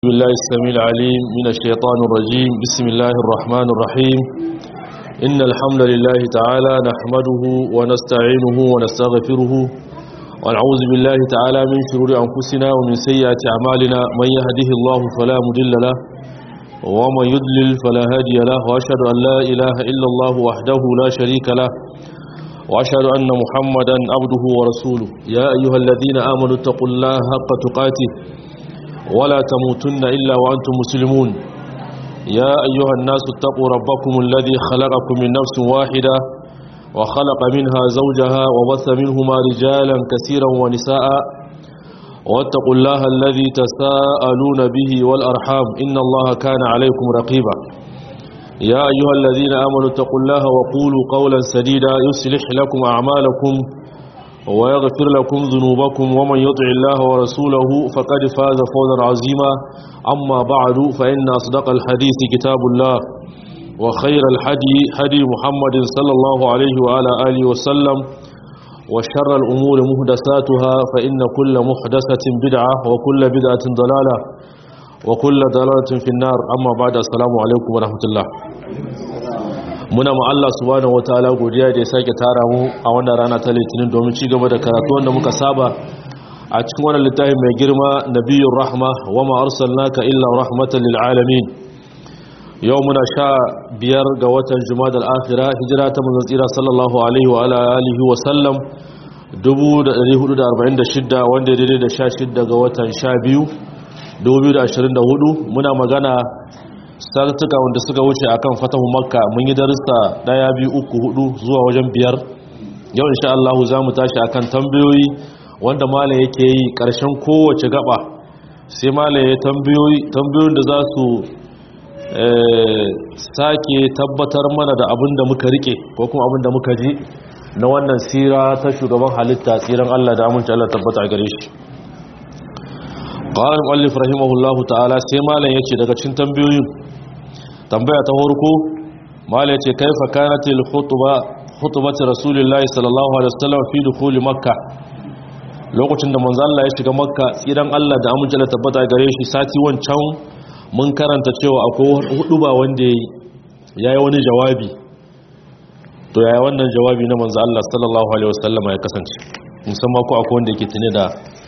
بالله السميع العليم من الشيطان الرجيم بسم الله الرحمن الرحيم إن الحمد لله تعالى نحمده ونستعينه ونستغفره ونعوذ بالله تعالى من شرور أنفسنا ومن سيئات أعمالنا من يهده الله فلا مضل له ومن يضلل فلا هادي له وأشهد أن لا إله إلا الله وحده لا شريك له وأشهد أن محمدا عبده ورسوله يا أيها الذين آمنوا اتقوا الله حق تقاته ولا تموتن إلا وأنتم مسلمون يا أيها الناس اتقوا ربكم الذي خلقكم من نفس واحدة وخلق منها زوجها وبث منهما رجالا كثيرا ونساء واتقوا الله الذي تساءلون به والأرحام إن الله كان عليكم رقيبا يا أيها الذين آمنوا اتقوا الله وقولوا قولا سديدا يصلح لكم أعمالكم ويغفر لكم ذنوبكم ومن يطع الله ورسوله فقد فاز فوزا عظيما أما بعد فإن أصدق الحديث كتاب الله وخير الحدي حدي محمد صلى الله عليه وعلى آله وسلم وشر الأمور مهدساتها فإن كل محدثة بدعة وكل بدعة ضلالة وكل ضلالة في النار أما بعد السلام عليكم ورحمة الله muna ma Allah subhanahu wataala godiya da ya sake tara mu a wannan rana ta litinin domin ci gaba da karatu wanda muka saba a cikin wannan littafin mai girma nabiyur rahma wa ma arsalnaka illa rahmatan lil alamin yau muna sha biyar ga watan jumadal akhira hijira ta manzon tsira sallallahu alaihi wa ala alihi wa sallam 1446 wanda daidai da 16 ga watan 12 2024 muna magana sartuka wanda suka wuce akan fatahu makka mun yi darussa daya biyu uku hudu zuwa wajen biyar yau insha Allah za mu tashi akan tambayoyi wanda malam yake yi karshen kowace gaba sai malam ya tambayoyi tambayoyin da za su sake tabbatar mana da abin da muka rike ko kuma abin da muka ji na wannan sira ta shugaban halitta tsiran Allah da amince Allah tabbata a gare shi قال المؤلف رحمه الله تعالى sai malam yace daga cikin tambayoyin tambaya ta farko malam yace kaifa kanatil khutba khutbatu rasulillahi sallallahu alaihi wasallam fi dukhul makkah lokacin da manzo Allah ya shiga makka tsiran Allah da amince Allah tabbata gare shi sati wancan mun karanta cewa akwai hudu ba wanda yayi wani jawabi to yaya wannan jawabi na manzo Allah sallallahu alaihi wasallam ya kasance musamman ko akwai wanda yake tune da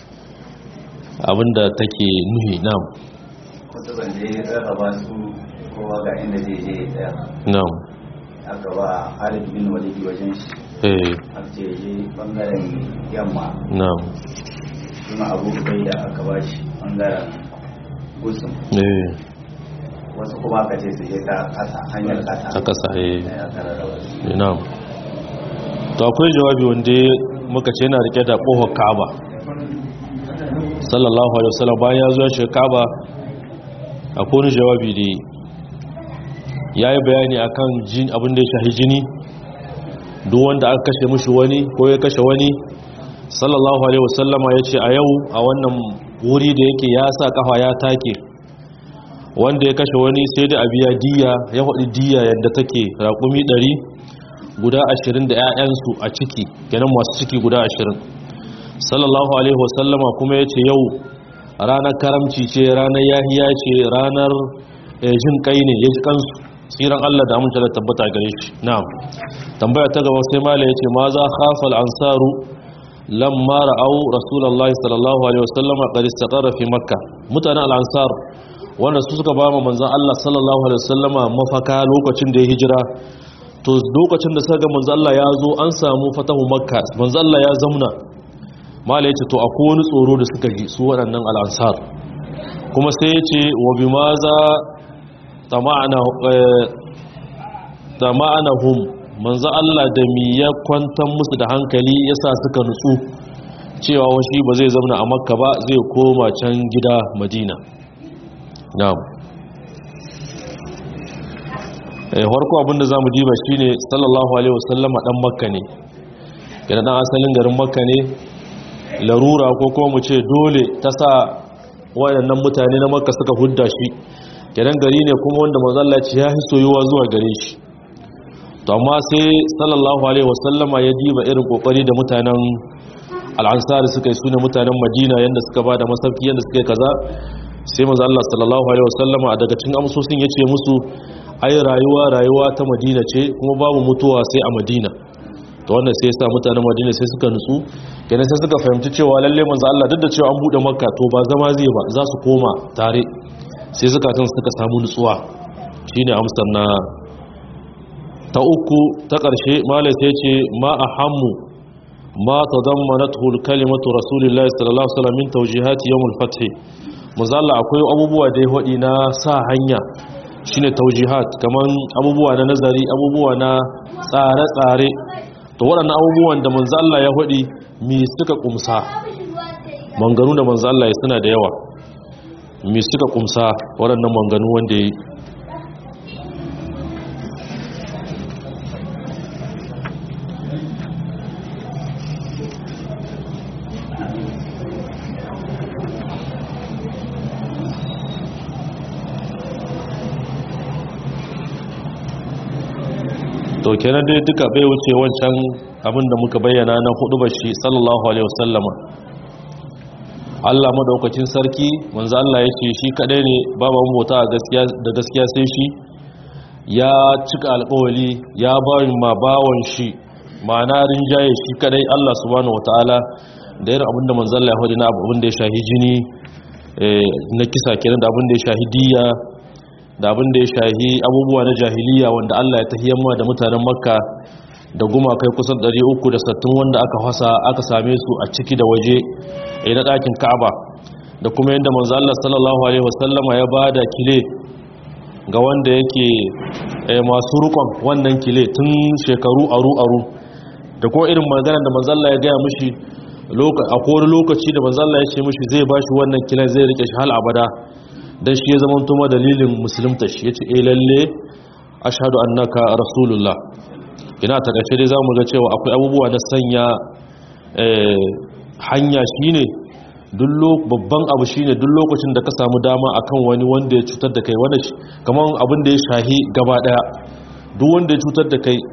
abinda take nuhi nam kutuban da ya rarraba su kowa ga inda zai je ya tsaya nam aka ba Khalid bin Walid wajen shi eh aka ce je bangaren yamma nam kuma Abu Ubaida aka ba shi bangaren gusum eh wasu kuma aka ce su je ta kasa hanyar kasa ta kasa eh da aka rarraba su na'am to akwai jawabi wanda muka ce yana rike da kohon Ka'aba sallallahu alaihi wasallam bayan ya zo ya shiga Ka'aba akwai wani jawabi da yayi bayani akan jin abin da ya shahi jini duk wanda aka kashe mishi wani ko ya kashe wani sallallahu alaihi wasallama yace a yau a wannan wuri da yake ya sa kafa ya take wanda ya kashe wani sai da abiya diya ya faɗi diya yadda take raƙumi ɗari guda ashirin da 'ya'yansu a ciki kenan masu ciki guda ashirin sallallahu alaihi wasallama kuma ya ce yau ranar karamci ce ranar yahiya ce ranar jin kai ne ya ji kansu tsiran allah da amince da tabbata gare shi na'am tambaya ta gaba sai mala ya ce ma za khafa al'ansaru lamma ra'au rasulullahi sallallahu alaihi wasallama qad istaqarra fi makka mutanen al'ansar wanda su suka ba manzon Allah sallallahu alaihi wasallama mafaka lokacin da ya hijira to lokacin da suka ga manzon Allah ya zo an samu fatahu makka manzon Allah ya zamna mala yace to akwai wani tsoro da suka ji su waɗannan al'ansar kuma sai yace wa bimaza tama'ana tama'anahum manzon Allah da mi ya kwantar musu da hankali yasa suka nutsu cewa washi ba zai zauna a makka ba zai koma can gida madina na'am eh farko abinda zamu diba shine sallallahu alaihi wasallama dan makka ne yana dan asalin garin makka ne larura ko kuma mu ce dole ta sa wayannan mutane na makka suka hudda shi kenan gari ne kuma wanda manzo Allah ya yi soyuwa zuwa gare shi to amma sai sallallahu alaihi wasallama ya diba irin kokari da mutanen al'ansari suka yi sune mutanen madina yanda suka ba da masauki yanda suka yi kaza sai manzo Allah sallallahu alaihi wasallama a daga cikin amsosin yace musu ai rayuwa rayuwa ta Madina ce kuma babu mutuwa sai a Madina to wannan sai yasa mutanen Madina sai suka nutsu kenan sai suka fahimci cewa lalle manzo Allah duk da cewa an bude Makka to ba zama zai ba za su koma tare sai zukatan suka samu nutsuwa shine amsar na ta uku ta ƙarshe malai sai ce ma ahammu ma tadammanathu kalimatu rasulillahi sallallahu alaihi wasallam min tawjihati yawm al-fath muzalla akwai abubuwa da ya hodi na sa hanya shine tawjihat kaman abubuwa na nazari abubuwa na tsare-tsare to waɗannan abubuwan da manzo Allah ya hodi mi suka kumsa manganu da manzo Allah ya suna da yawa mi suka kumsa waɗannan manganu wanda ya to kenan dai duka bai wuce wancan abin da muka bayyana na hudu bashi sallallahu alaihi wasallama Allah madaukakin sarki manzo Allah ya ce shi kadai ne babu mota gaskiya da gaskiya sai shi ya cika alƙawari ya bayin ma bawon shi ma'ana rinjaye shi kadai Allah subhanahu wataala da irin abin da manzo Allah ya hudu na abin da ya shahi jini na kisa kenan da abin da ya shahi diya da abin da ya shahi abubuwa na jahiliya wanda Allah ya tahiyamma da mutanen makka da gumakai kusan 360 wanda aka hasa aka same su a ciki da waje a na ɗakin ka'aba da kuma yadda manzo Allah sallallahu alaihi wasallama ya bada kile ga wanda yake masu rukon wannan kile tun shekaru aru aru da kuma irin maganar da manzo Allah ya gaya mishi a kowane lokaci da manzo Allah ya ce mishi zai bashi wannan kilen zai rike shi hal abada dan shi ya zama tuma dalilin musulunta shi yace eh lalle ashhadu annaka rasulullah ina ta kace dai zamu ga cewa akwai abubuwa na sanya hanya shine dullo babban abu shine duk lokacin da ka samu dama akan wani wanda ya cutar da kai wanda kaman abin da ya shahi gaba daya duk wanda ya cutar da kai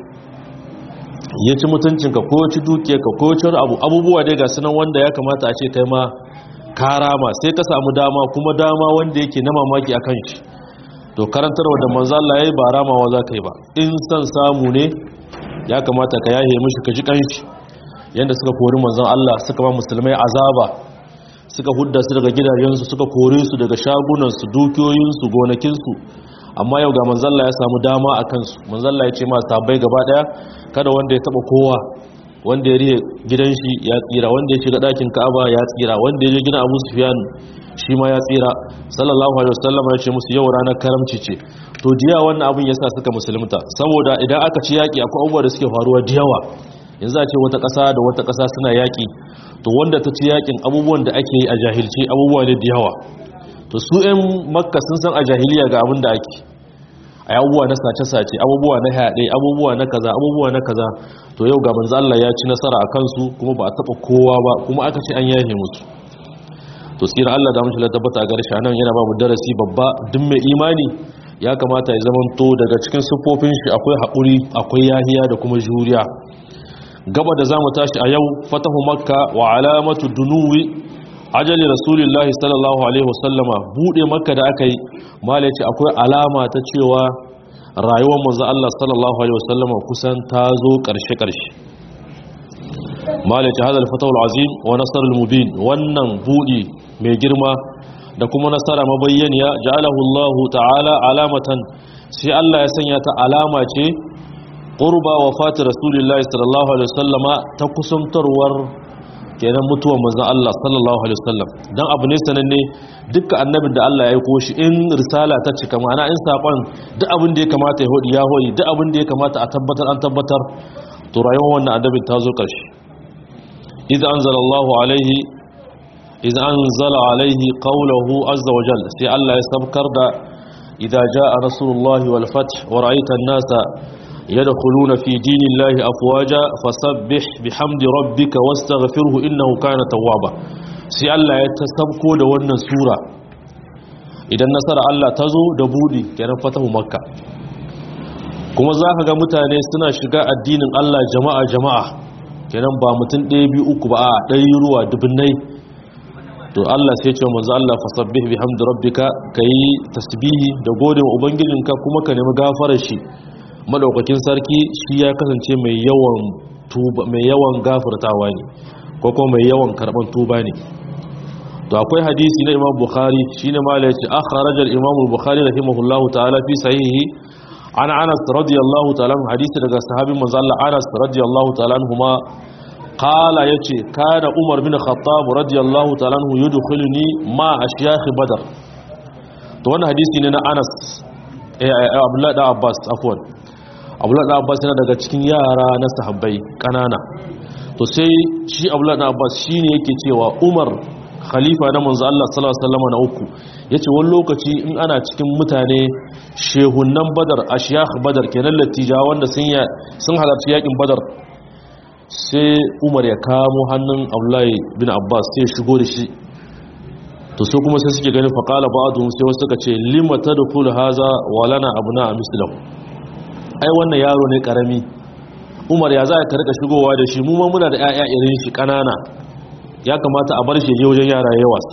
ya ci mutuncinka ko ci dukiyarka ko ci abu abubuwa dai ga sunan wanda ya kamata a ce kai ma karama sai ka samu dama kuma dama wanda yake na mamaki akan shi to karantarwa da manzo Allah yayi ba ramawa za ka yi ba in san samu ne ya kamata ka yahe mishi ka ji kanshi yanda suka kori manzon Allah suka ba musulmai azaba suka hudda su daga gidajensu suka kore su daga shagunansu dukiyoyinsu gonakinsu amma yau ga manzon Allah ya samu dama a kansu manzon Allah ya ce ma sahabbai gaba daya kada wanda ya taba kowa wanda ya riye gidan shi ya tsira wanda ya shiga ɗakin ka'aba ya tsira wanda ya je gidan abu sufiyan shi ma ya tsira sallallahu alaihi wasallam ya ce musu yau ranar karamci ce to diya wannan abin yasa suka musulunta saboda idan aka ci yaki akwai abubuwa da suke faruwa diyawa yanzu a ce wata ƙasa da wata ƙasa suna yaki to wanda ta ci yakin abubuwan da ake yi a jahilci abubuwa ne diyawa to su 'yan makka sun san a jahiliya ga abin da ake a abubuwa na sace-sace abubuwa na haɗe abubuwa na kaza abubuwa na kaza to yau ga manzo Allah ya ci nasara a kansu kuma ba a taba kowa ba kuma aka ce an yahe musu to tsira Allah da mushi tabbata ga shi anan yana ba mu darasi babba duk mai imani ya kamata ya zamanto daga cikin siffofin shi akwai haƙuri akwai yahiya da kuma juriya gaba da zamu tashi a yau fatahu makka wa alamatu dunuwi ajali rasulillahi sallallahu alaihi wasallama bude makka da aka yi mala ce akwai alama ta cewa rayuwar manzo Allah sallallahu alaihi wasallama kusan ta zo karshe karshe mala ce hadal fatawul azim wa nasr al mubin wannan budi mai girma da kuma nasara mabayyaniya ja'alahu Allah ta'ala alamatan sai Allah ya sanya ta alama ce qurba wafati rasulillahi sallallahu alaihi wasallama ta kusantarwar kenan mutuwar manzon Allah sallallahu alaihi wasallam dan abu ne sananne dukkan annabin da Allah ya aiko shi in risala ta cika ma'ana in sakon duk abin da ya kamata ya hodi ya hodi duk abin da ya kamata a tabbatar an tabbatar to rayuwar wannan annabin ta zo karshe idza anzalallahu alaihi idza anzala alaihi qawluhu azza wa jalla sai Allah ya sabkar da idza jaa rasulullahi wal fath wa ra'aita an-nasa يدخلون في دين الله أفواجا فسبح بحمد ربك واستغفره إنه كان توابا سي الله يتسبكو da wannan sura idan nasara Allah ta zo da budi kenan fatahu makka kuma za ka ga mutane suna shiga addinin Allah jama'a jama'a kenan ba mutum ɗaya biyu uku ba a ɗari ruwa dubunnai to Allah sai ce manzo Allah fasabbih bihamdi rabbika kai tasbihi da gode wa ubangijinka kuma ka nemi gafarar shi madaukakin sarki shi ya kasance mai yawan tuba mai yawan gafartawa ne ko kuma mai yawan karban tuba ne to akwai hadisi na Imam Bukhari shine ma yace akhrajal Imam Bukhari rahimahullahu ta'ala fi sahihi an Anas radiyallahu ta'ala hadisi daga sahabin manzo Allah Anas radiyallahu ta'ala anhuma qala yace kana Umar bin Khattab radiyallahu ta'ala anhu yudkhiluni ma ashyakh Badr to wannan hadisi ne na Anas eh Abdullah da Abbas afwan Abdullah da Abbas yana daga cikin yara na sahabbai kanana to sai shi Abdullah da Abbas shine yake cewa Umar khalifa na manzo Allah sallallahu alaihi wasallam na uku yace wani lokaci in ana cikin mutane shehunnan Badar ashiyakh Badar kenan latija wanda sun ya sun halarci yakin Badar sai Umar ya kamo hannun Abdullahi bin Abbas sai shigo da shi to sai kuma sai suke ganin faqala ba'dhum sai wasu suka ce lima tadkhul haza wa lana abna mislahu ai wannan yaro ne karami Umar ya za ka rika shigowa da shi mu ma muna da ƴaƴa irin shi kanana ya kamata a bar shi je wajen yara ya wasa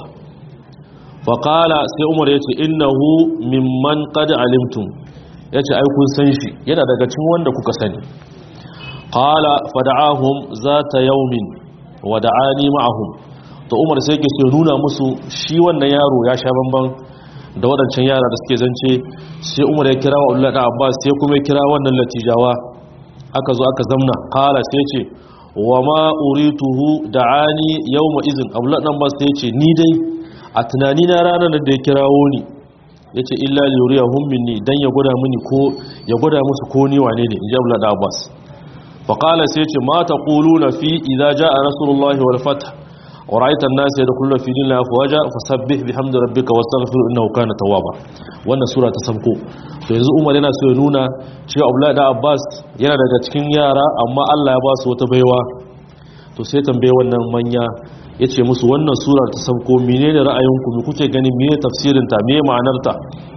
faƙala sai umar ya ce innahu mimman qad alimtum ya ce ai kun san shi yana daga cikin wanda kuka sani qala fada'ahum zata yawmin wa da'ani ma'ahum to umar sai ke so nuna musu shi wannan yaro ya sha bamban da waɗancan yara da suke zance sai umar ya kira wa Allah da Abbas sai kuma ya kira wannan latijawa aka zo aka zamna qala sai ce wa ma urituhu da'ani yawma izin abdullah dan bas yace ni dai a tunani na ranar da ya kirawo ni yace illa li yuriyahum minni dan ya gwada mini ko ya gwada musu ko ni wane ne inji abdullah dan bas fa qala sai yace ma taquluna fi idza jaa rasulullahi wal fath wa ra'aita an-nas yadkhuluna fi dinillahi afwaja fasabbih bihamdi rabbika wastaghfir innahu kana tawwaba wannan sura ta sabko to yanzu umar yana so ya nuna cewa abdullahi da abbas yana daga cikin yara amma allah ya ba su wata baiwa to sai tambaye wannan manya ya ce musu wannan sura ta sabko mene ne ra'ayinku me kuke gani mene tafsirinta me ma'anarta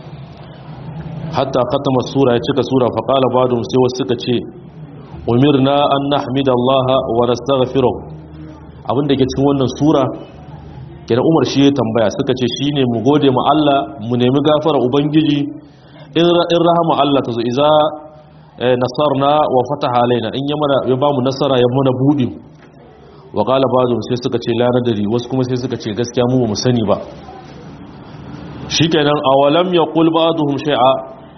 hatta katama sura ya cika sura faƙala badum sai wasu suka ce umirna an nahmida allaha wa nastaghfiruh abin da ke cikin wannan sura kenan umar shi ya tambaya suka ce shine mu gode ma Allah mu nemi gafara ubangiji in rahama Allah ta zo iza nasarna wa fataha alaina in ya mana ya bamu nasara ya mana budi wa qala ba'dhum sai suka ce la nadari wasu kuma sai suka ce gaskiya mu mu sani ba shikenan awalam yaqul ba'dhum shay'a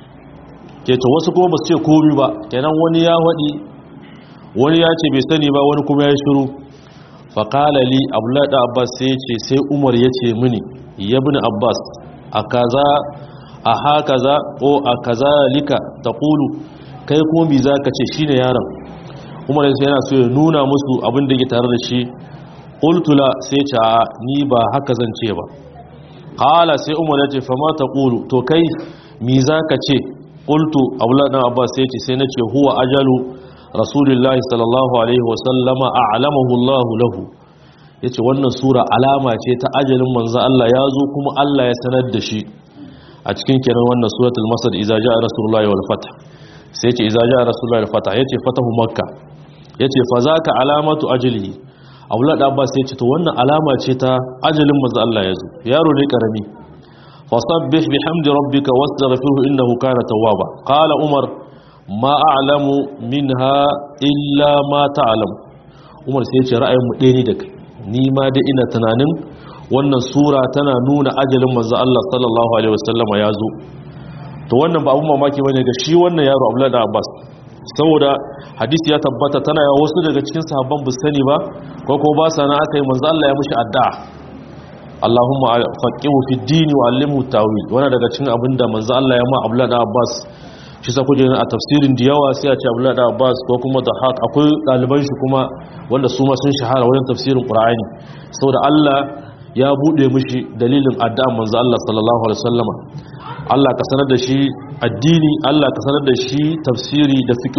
ke to wasu kuma basu ce komai ba kenan wani ya wadi wani ya ce bai sani ba wani kuma ya shiru fa qala li abdullah da abbas sai ce sai umar ya ce mini ya ibn abbas akaza a haka za ko a kaza lika ta ƙulu kai kuma bi za ka ce shi ne yaron umar sai yana so ya nuna musu abin da ke tare da shi ƙultula sai ce a ni ba haka zan ce ba ƙala sai umar ya ce fama ta ƙulu to kai mi za ka ce ƙultu abuladan abbas sai ce sai na ce huwa ajalu rasulullahi sallallahu alaihi wasallama a alamahu allahu lahu ya ce wannan sura alama ce ta ajalin manzo Allah ya zo kuma Allah ya sanar da shi a cikin kenan wannan suratul masad idza jaa rasulullahi wal fath sai yace idza jaa rasulullahi wal fath yace fatahu makka yace fa zaka alamatu ajlihi abdullah da abbas yace to wannan alama ce ta ajalin manzo Allah yazo yaro ne karami fasabbih bihamdi rabbika wastaghfirhu innahu kana tawwaba qala umar ma a'lamu minha illa ma ta'lam umar sai yace ra'ayin mu ɗaya ne da kai ni ma dai ina tunanin wannan sura tana nuna ajalin manzo Allah sallallahu alaihi wasallam ya zo to wannan ba abun mamaki bane ga shi wannan yaro Abdullah da Abbas saboda hadisi ya tabbata tana yawa wasu daga cikin sahabban bu sani ba ko ko ba sana aka yi manzo Allah ya mushi addu'a Allahumma faqihu fi dini wa allimhu tawil wannan daga cikin abinda manzo Allah ya ma Abdullah da Abbas shi sa kuje a tafsirin da yawa sai a ce Abdullah da Abbas ko kuma da haq akwai daliban shi kuma wanda su ma sun shahara wajen tafsirin Qur'ani saboda Allah ya bude mishi dalilin addu'a manzo Allah sallallahu alaihi wasallama Allah ka sanar da shi addini Allah ka sanar da shi tafsiri da fiqh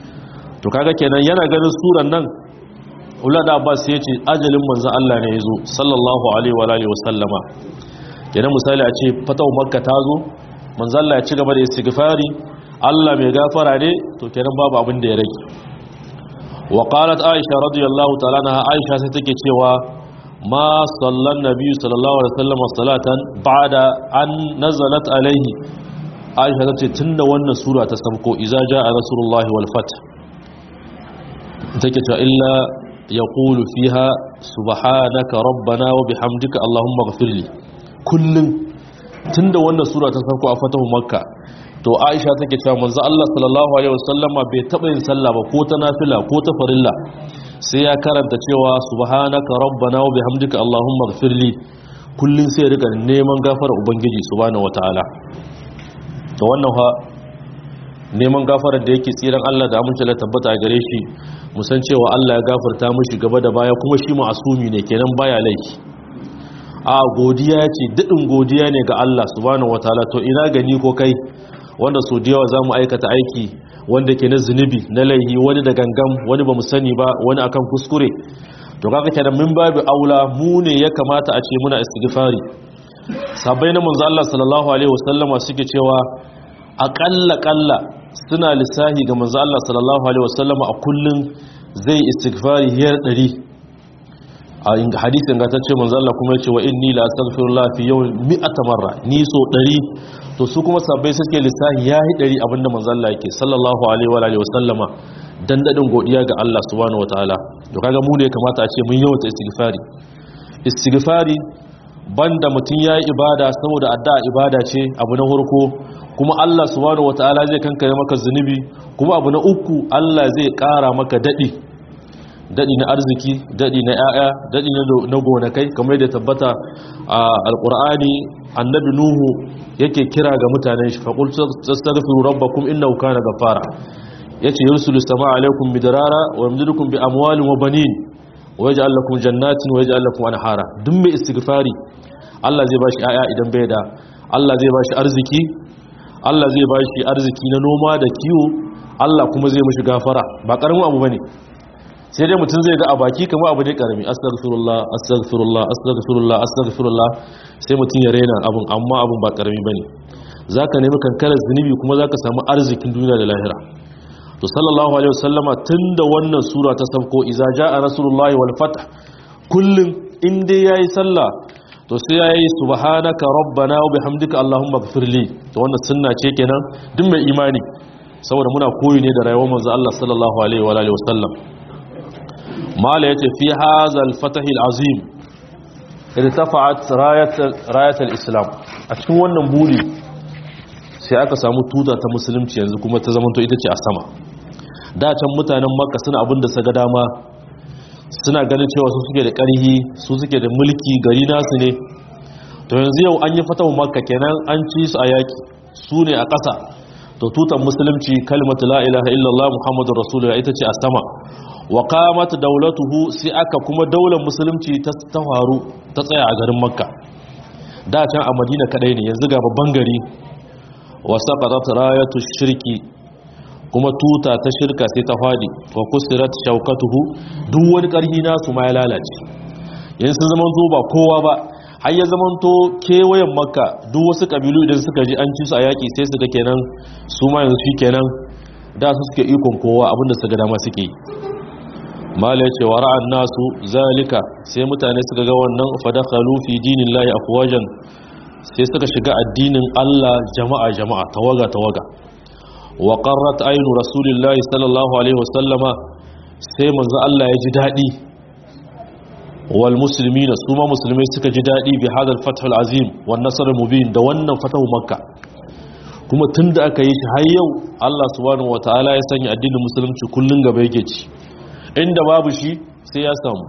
to kaga kenan yana ganin suran nan Ula da Abbas sai ya ce ajalin manzo Allah ne yazo sallallahu alaihi wa alihi wasallama kenan misali a ce fatawu makka ta zo manzo Allah ya ci gaba da istighfari Allah mai gafara ne to kenan babu abin da ya rage wa qalat aisha radiyallahu ta'ala anha aisha sai take cewa ma sallan nabi sallallahu alaihi wasallam salatan ba'da an nazalat alaihi Aisha ta ce tunda wannan sura ta sauko idza jaa rasulullahi wal fath take cewa illa yaqulu fiha subhanaka rabbana wa bihamdika allahumma ighfirli kullun tunda wannan sura ta sauko a fatahu makka to aisha take cewa manzo Allah sallallahu alaihi wasallama bai taba yin sallah ba ko ta nafila ko ta farilla sai ya karanta cewa subhanaka rabbana wa bihamdika allahumma ighfirli kullun sai ya rika neman gafara ubangiji subhanahu wataala to wannan fa neman gafarar da yake tsiran Allah da amince da tabbata a gare shi musan cewa Allah ya gafarta mishi gaba da baya kuma shi ma'asumi ne kenan baya laifi a godiya ce daɗin godiya ne ga Allah subhanahu wataala to ina gani ko kai wanda so da yawa za mu aikata aiki wanda ke na zunubi na laihi wani da gangam wani ba mu sani ba wani akan kuskure to kaga kenan min babu aula mu ne ya kamata a ce muna istighfari sabai na manzo Allah sallallahu alaihi wasallama suke cewa aƙalla ƙalla suna lissahi ga manzo Allah sallallahu alaihi wasallama a kullun zai istighfari hiyar 100 a hadisin ga ta ce manzo Allah kuma ya ce wa inni la astaghfirullah fi yawmin mi'ata marra ni so 100 to su kuma sabbai suke lissahi yayi 100 abinda manzo Allah yake sallallahu alaihi wa alihi wasallama dan dadin godiya ga Allah subhanahu wataala to kaga mu ne kamata a ce mun yawaita istighfari istighfari banda mutun yayi ibada saboda addu'a ibada ce abu na farko kuma Allah subhanahu wataala zai kankare maka zunubi kuma abu na uku Allah zai kara maka dadi daɗi na arziki daɗi na ‘ya'ya daɗi na gonakai kamar yadda tabbata a alƙur'ani annabi nuhu yake kira ga mutanen shi faƙul tsastaghfiru rabbakum innahu kana ghaffara yace yursilu samaa alaikum midrara wa yamdidukum bi amwalin wa banin wa yaj'al lakum jannatin wa yaj'al lakum anhara duk mai istighfari Allah zai bashi ‘ya'ya idan bai da Allah zai bashi arziki Allah zai bashi arziki na noma da kiwo Allah kuma zai mishi gafara ba karamin abu bane sai dai mutum zai ga a baki kama abu ne karami astaghfirullah astaghfirullah astaghfirullah astaghfirullah sai mutum ya raina abun amma abun ba karami bane zaka nemi kankarar zunubi kuma zaka samu arzikin duniya da lahira to sallallahu alaihi wasallama tunda wannan sura ta sauko idza jaa rasulullahi wal fath kullun in dai yayi sallah to sai yayi subhanaka rabbana wa bihamdika allahumma ighfirli to wannan sunna ce kenan duk mai imani saboda muna koyi ne da rayuwar manzo Allah sallallahu alaihi wa alihi wasallam mala yace fi hazal fatahil azim irtafa'at rayat rayat al-islam a cikin wannan buri sai aka samu tuta ta musulunci yanzu kuma ta zamanto ita ce a sama da can mutanen makka suna abin da saga dama suna ganin cewa su suke da ƙarhi su suke da mulki gari nasu ne to yanzu yau an yi fatawa makka kenan an ci su a yaki su ne a ƙasa to tutan musulunci kalmatu la ilaha illallah muhammadur rasulullah ita ce a sama wa qamat dawlatuhu sai aka kuma daular musulunci ta faru ta tsaya a garin makka da can a madina kadai ne yanzu ga babban gari wa saqatat rayatu shirki kuma tuta ta shirka sai ta fadi wa kusirat shaukatuhu duk wani karhi nasu ma ya lalace yanzu zaman zo ba kowa ba har ya zaman to kewayen makka duk wasu kabilu idan suka ji an ci su a yaki sai suka kenan su ma yanzu shi kenan da su suke ikon kowa abinda suka dama suke yi mala ya ce wa ra'an nasu zalika sai mutane suka ga wannan fadakhalu fi dinillahi afwajan sai suka shiga addinin Allah jama'a jama'a tawaga tawaga wa qarrat aynu rasulillahi sallallahu alaihi wasallama sai manzo Allah ya ji dadi wal muslimina su ma musulmai suka ji dadi bi hadal fathul azim wan nasr mubin da wannan fatahu makka kuma tunda aka yi shi har yau Allah subhanahu wataala ya sanya addinin musulunci kullun gaba yake ci inda babu shi sai ya samu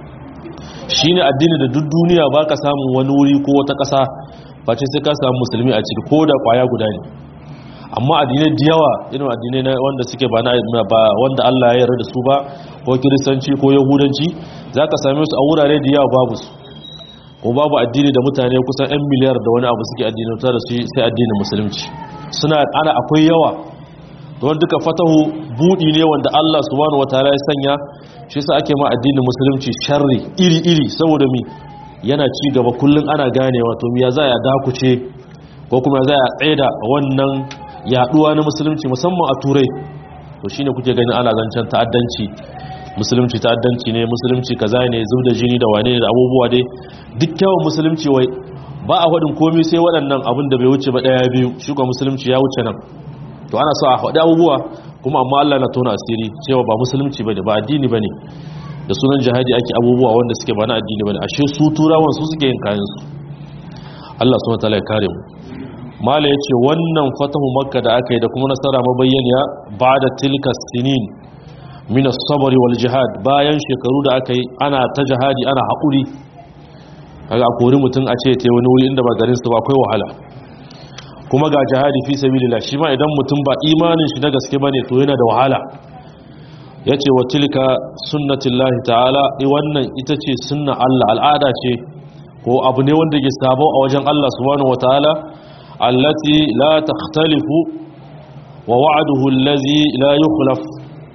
shi ne addini da duk duniya ba ka samun wani wuri ko wata ƙasa face sai ka samu musulmi a ciki ko da ƙwaya guda ne amma addinai da yawa irin addinai na wanda suke ba na ba wanda Allah ya yarda da su ba ko kiristanci ko yahudanci za ka same su a wurare da yawa babu su ko babu addini da mutane kusan 'yan miliyar da wani abu suke addinauta da su sai addinin musulunci suna ana akwai yawa don duka fatahu budi ne wanda Allah subhanahu wataala ya sanya shi yasa ake ma addinin musulunci sharri iri-iri saboda mi yana ci gaba kullun ana ganewa to ya za ya dakuce ko kuma ya za ya tsaida wannan yaduwa na musulunci musamman a turai to shine kuke ganin ana zancen ta'addanci musulunci ta'addanci ne musulunci kaza ne zub da jini da wane ne da abubuwa dai duk kyawun musulunci wai ba a faɗin komai sai waɗannan abin da bai wuce ba ɗaya biyu shi kuma musulunci ya wuce nan to ana so a faɗi abubuwa kuma amma Allah na tona asiri cewa ba musulunci bane ba addini bane da sunan jihadi ake abubuwa wanda suke ba na addini bane ashe su turawan su suke yin kayan su Allah subhanahu wataala ya kare mu mala yace wannan fatahu makka da aka yi da kuma nasara mabayyaniya ba'da tilka sinin min as-sabr wal jihad bayan shekaru da aka yi ana ta jihadi ana haƙuri kaga a kori mutum a ce te wani wuri inda ba garin su ba akwai wahala kuma ga jihadi fi sabilillah shi ma idan mutum ba imanin shi na gaske bane to yana da wahala yace wa tilka sunnatullahi ta'ala i wannan ita ce sunna Allah al'ada ce ko abu ne wanda ke sabo a wajen Allah subhanahu wataala allati la takhtalifu wa wa'duhu allazi la yukhlaf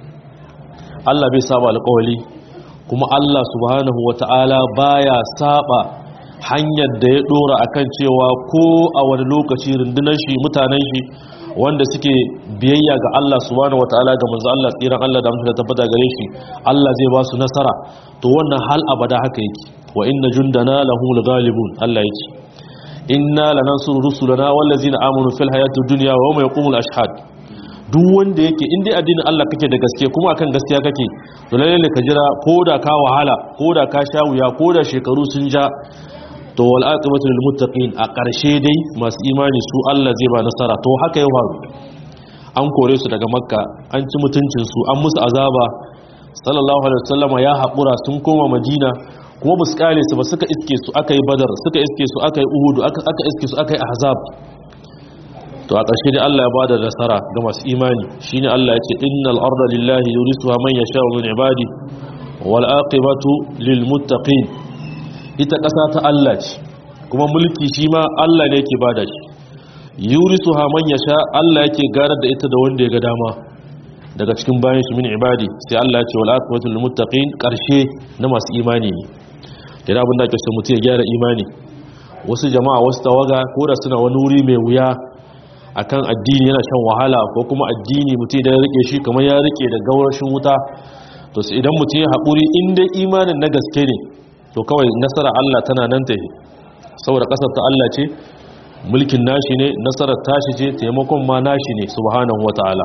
Allah bai saba alƙawali kuma Allah subhanahu wataala baya saba hanyar da ya dora akan cewa ko a wani lokaci rundunar shi mutanen shi wanda suke biyayya ga Allah subhanahu wataala ga manzo Allah tsiran Allah da mutunta tabbata gare shi Allah zai ba su nasara to wannan hal abada haka yake wa inna jundana lahumul ghalibun Allah yake inna lanansuru rusulana wallazina amanu fil hayatid dunya wa yawma yaqumul ashhad duk wanda yake in dai addinin Allah kake da gaske kuma akan gaskiya kake to lalle ka jira koda ka wahala koda ka sha wuya koda shekaru sun ja to wal aqibatu lil muttaqin a ƙarshe dai masu imani su Allah zai ba nasara to haka ya faru an kore su daga makka an ci mutuncin su an musu azaba sallallahu alaihi wasallam ya haƙura sun koma madina kuma ba su kare su ba suka iske su aka yi badar suka iske su aka yi uhudu aka aka iske su aka yi ahzab to a ƙarshe dai Allah ya bada nasara ga masu imani shine Allah ya ce innal arda lillahi yurisuha man yasha'u min ibadi wal aqibatu lil muttaqin ita ƙasa ta Allah ce kuma mulki shi ma Allah ne yake bada shi yurisu ha man yasha Allah yake garar da ita da wanda ya ga dama daga cikin bayan shi min ibadi sai Allah ya ce wal aqwatu lil muttaqin karshe na masu imani ne da abin da ake so mutum ya gyara imani wasu jama'a wasu tawaga ko da suna wani wuri mai wuya akan addini yana shan wahala ko kuma addini mutum da ya rike shi kamar ya rike da gaurashin wuta to idan mutum ya haƙuri in dai imanin na gaske ne to kawai nasara Allah tana nan ta yi saboda kasar ta Allah ce mulkin nashi ne nasarar tashi ce taimakon ma nashi ne subhanahu wata'ala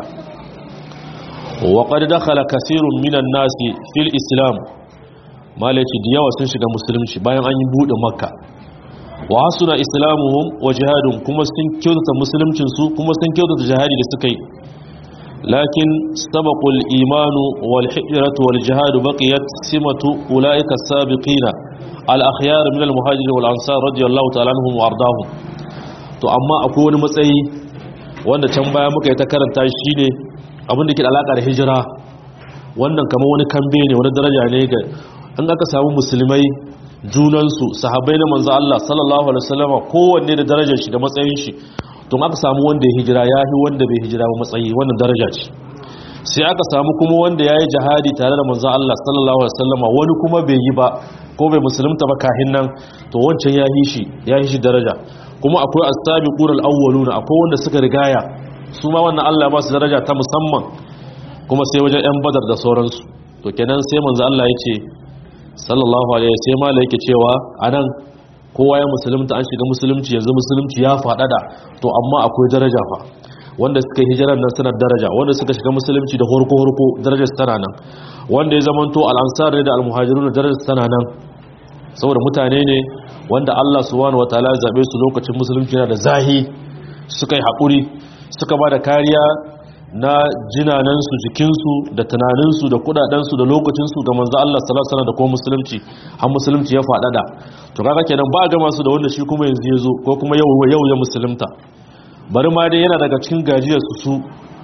wa qad dakhala kaseerun minan nasi fil islam malaci da yawa sun shiga musulunci bayan an yi bude makka wa hasuna islamuhum wa jihadun kuma sun kyautata musuluncin su kuma sun kyautata jihadi da suka yi لكن سبق الإيمان والحجرة والجهاد بقيت سمة أولئك السابقين الأخيار من المهاجر والأنصار رضي الله تعالى عنهم وأرضاهم to amma akwai wani matsayi wanda can baya muka yi ta karanta shi ne abin da ke alaƙa da hijira wannan kamar wani kambe ne wani daraja ne ga an aka samu musulmai junansu sahabbai na manzo Allah sallallahu alaihi wasallama kowanne da darajar shi da matsayin shi to aka samu wanda ya hijira ya yi wanda bai hijira ba matsayi wannan daraja ce sai aka samu kuma wanda ya yi jihadi tare da manzo Allah sallallahu alaihi wasallama wani kuma bai yi ba ko bai musulunta ba kahin nan to wancan ya yi shi ya yi shi daraja kuma akwai as-sabiqun al-awwalun akwai wanda suka rigaya su ma wannan Allah ba su daraja ta musamman kuma sai wajen yan badar da sauransu to kenan sai manzo Allah ya ce sallallahu alaihi sai mala yake cewa anan kowa ya musulunta an shiga musulunci yanzu musulunci ya faɗaɗa to amma akwai daraja fa wanda suka yi hijirar nan suna daraja wanda suka shiga musulunci da horko horko darajar tana nan wanda ya zamanto al-ansar ne da al-muhajirun darajar tana nan saboda mutane ne wanda Allah subhanahu wataala ya zabe su lokacin musulunci na da zahi suka yi hakuri suka ba da kariya na jinanansu jikinsu da tunaninsu da kudadensu da lokacinsu ga manzo Allah sallallahu alaihi wasallam da kuma musulunci har musulunci ya faɗaɗa to kaga kenan ba ga masu da wanda shi kuma yanzu ya zo ko kuma yau yau ya musulunta bari ma dai yana daga cikin gajiyar su su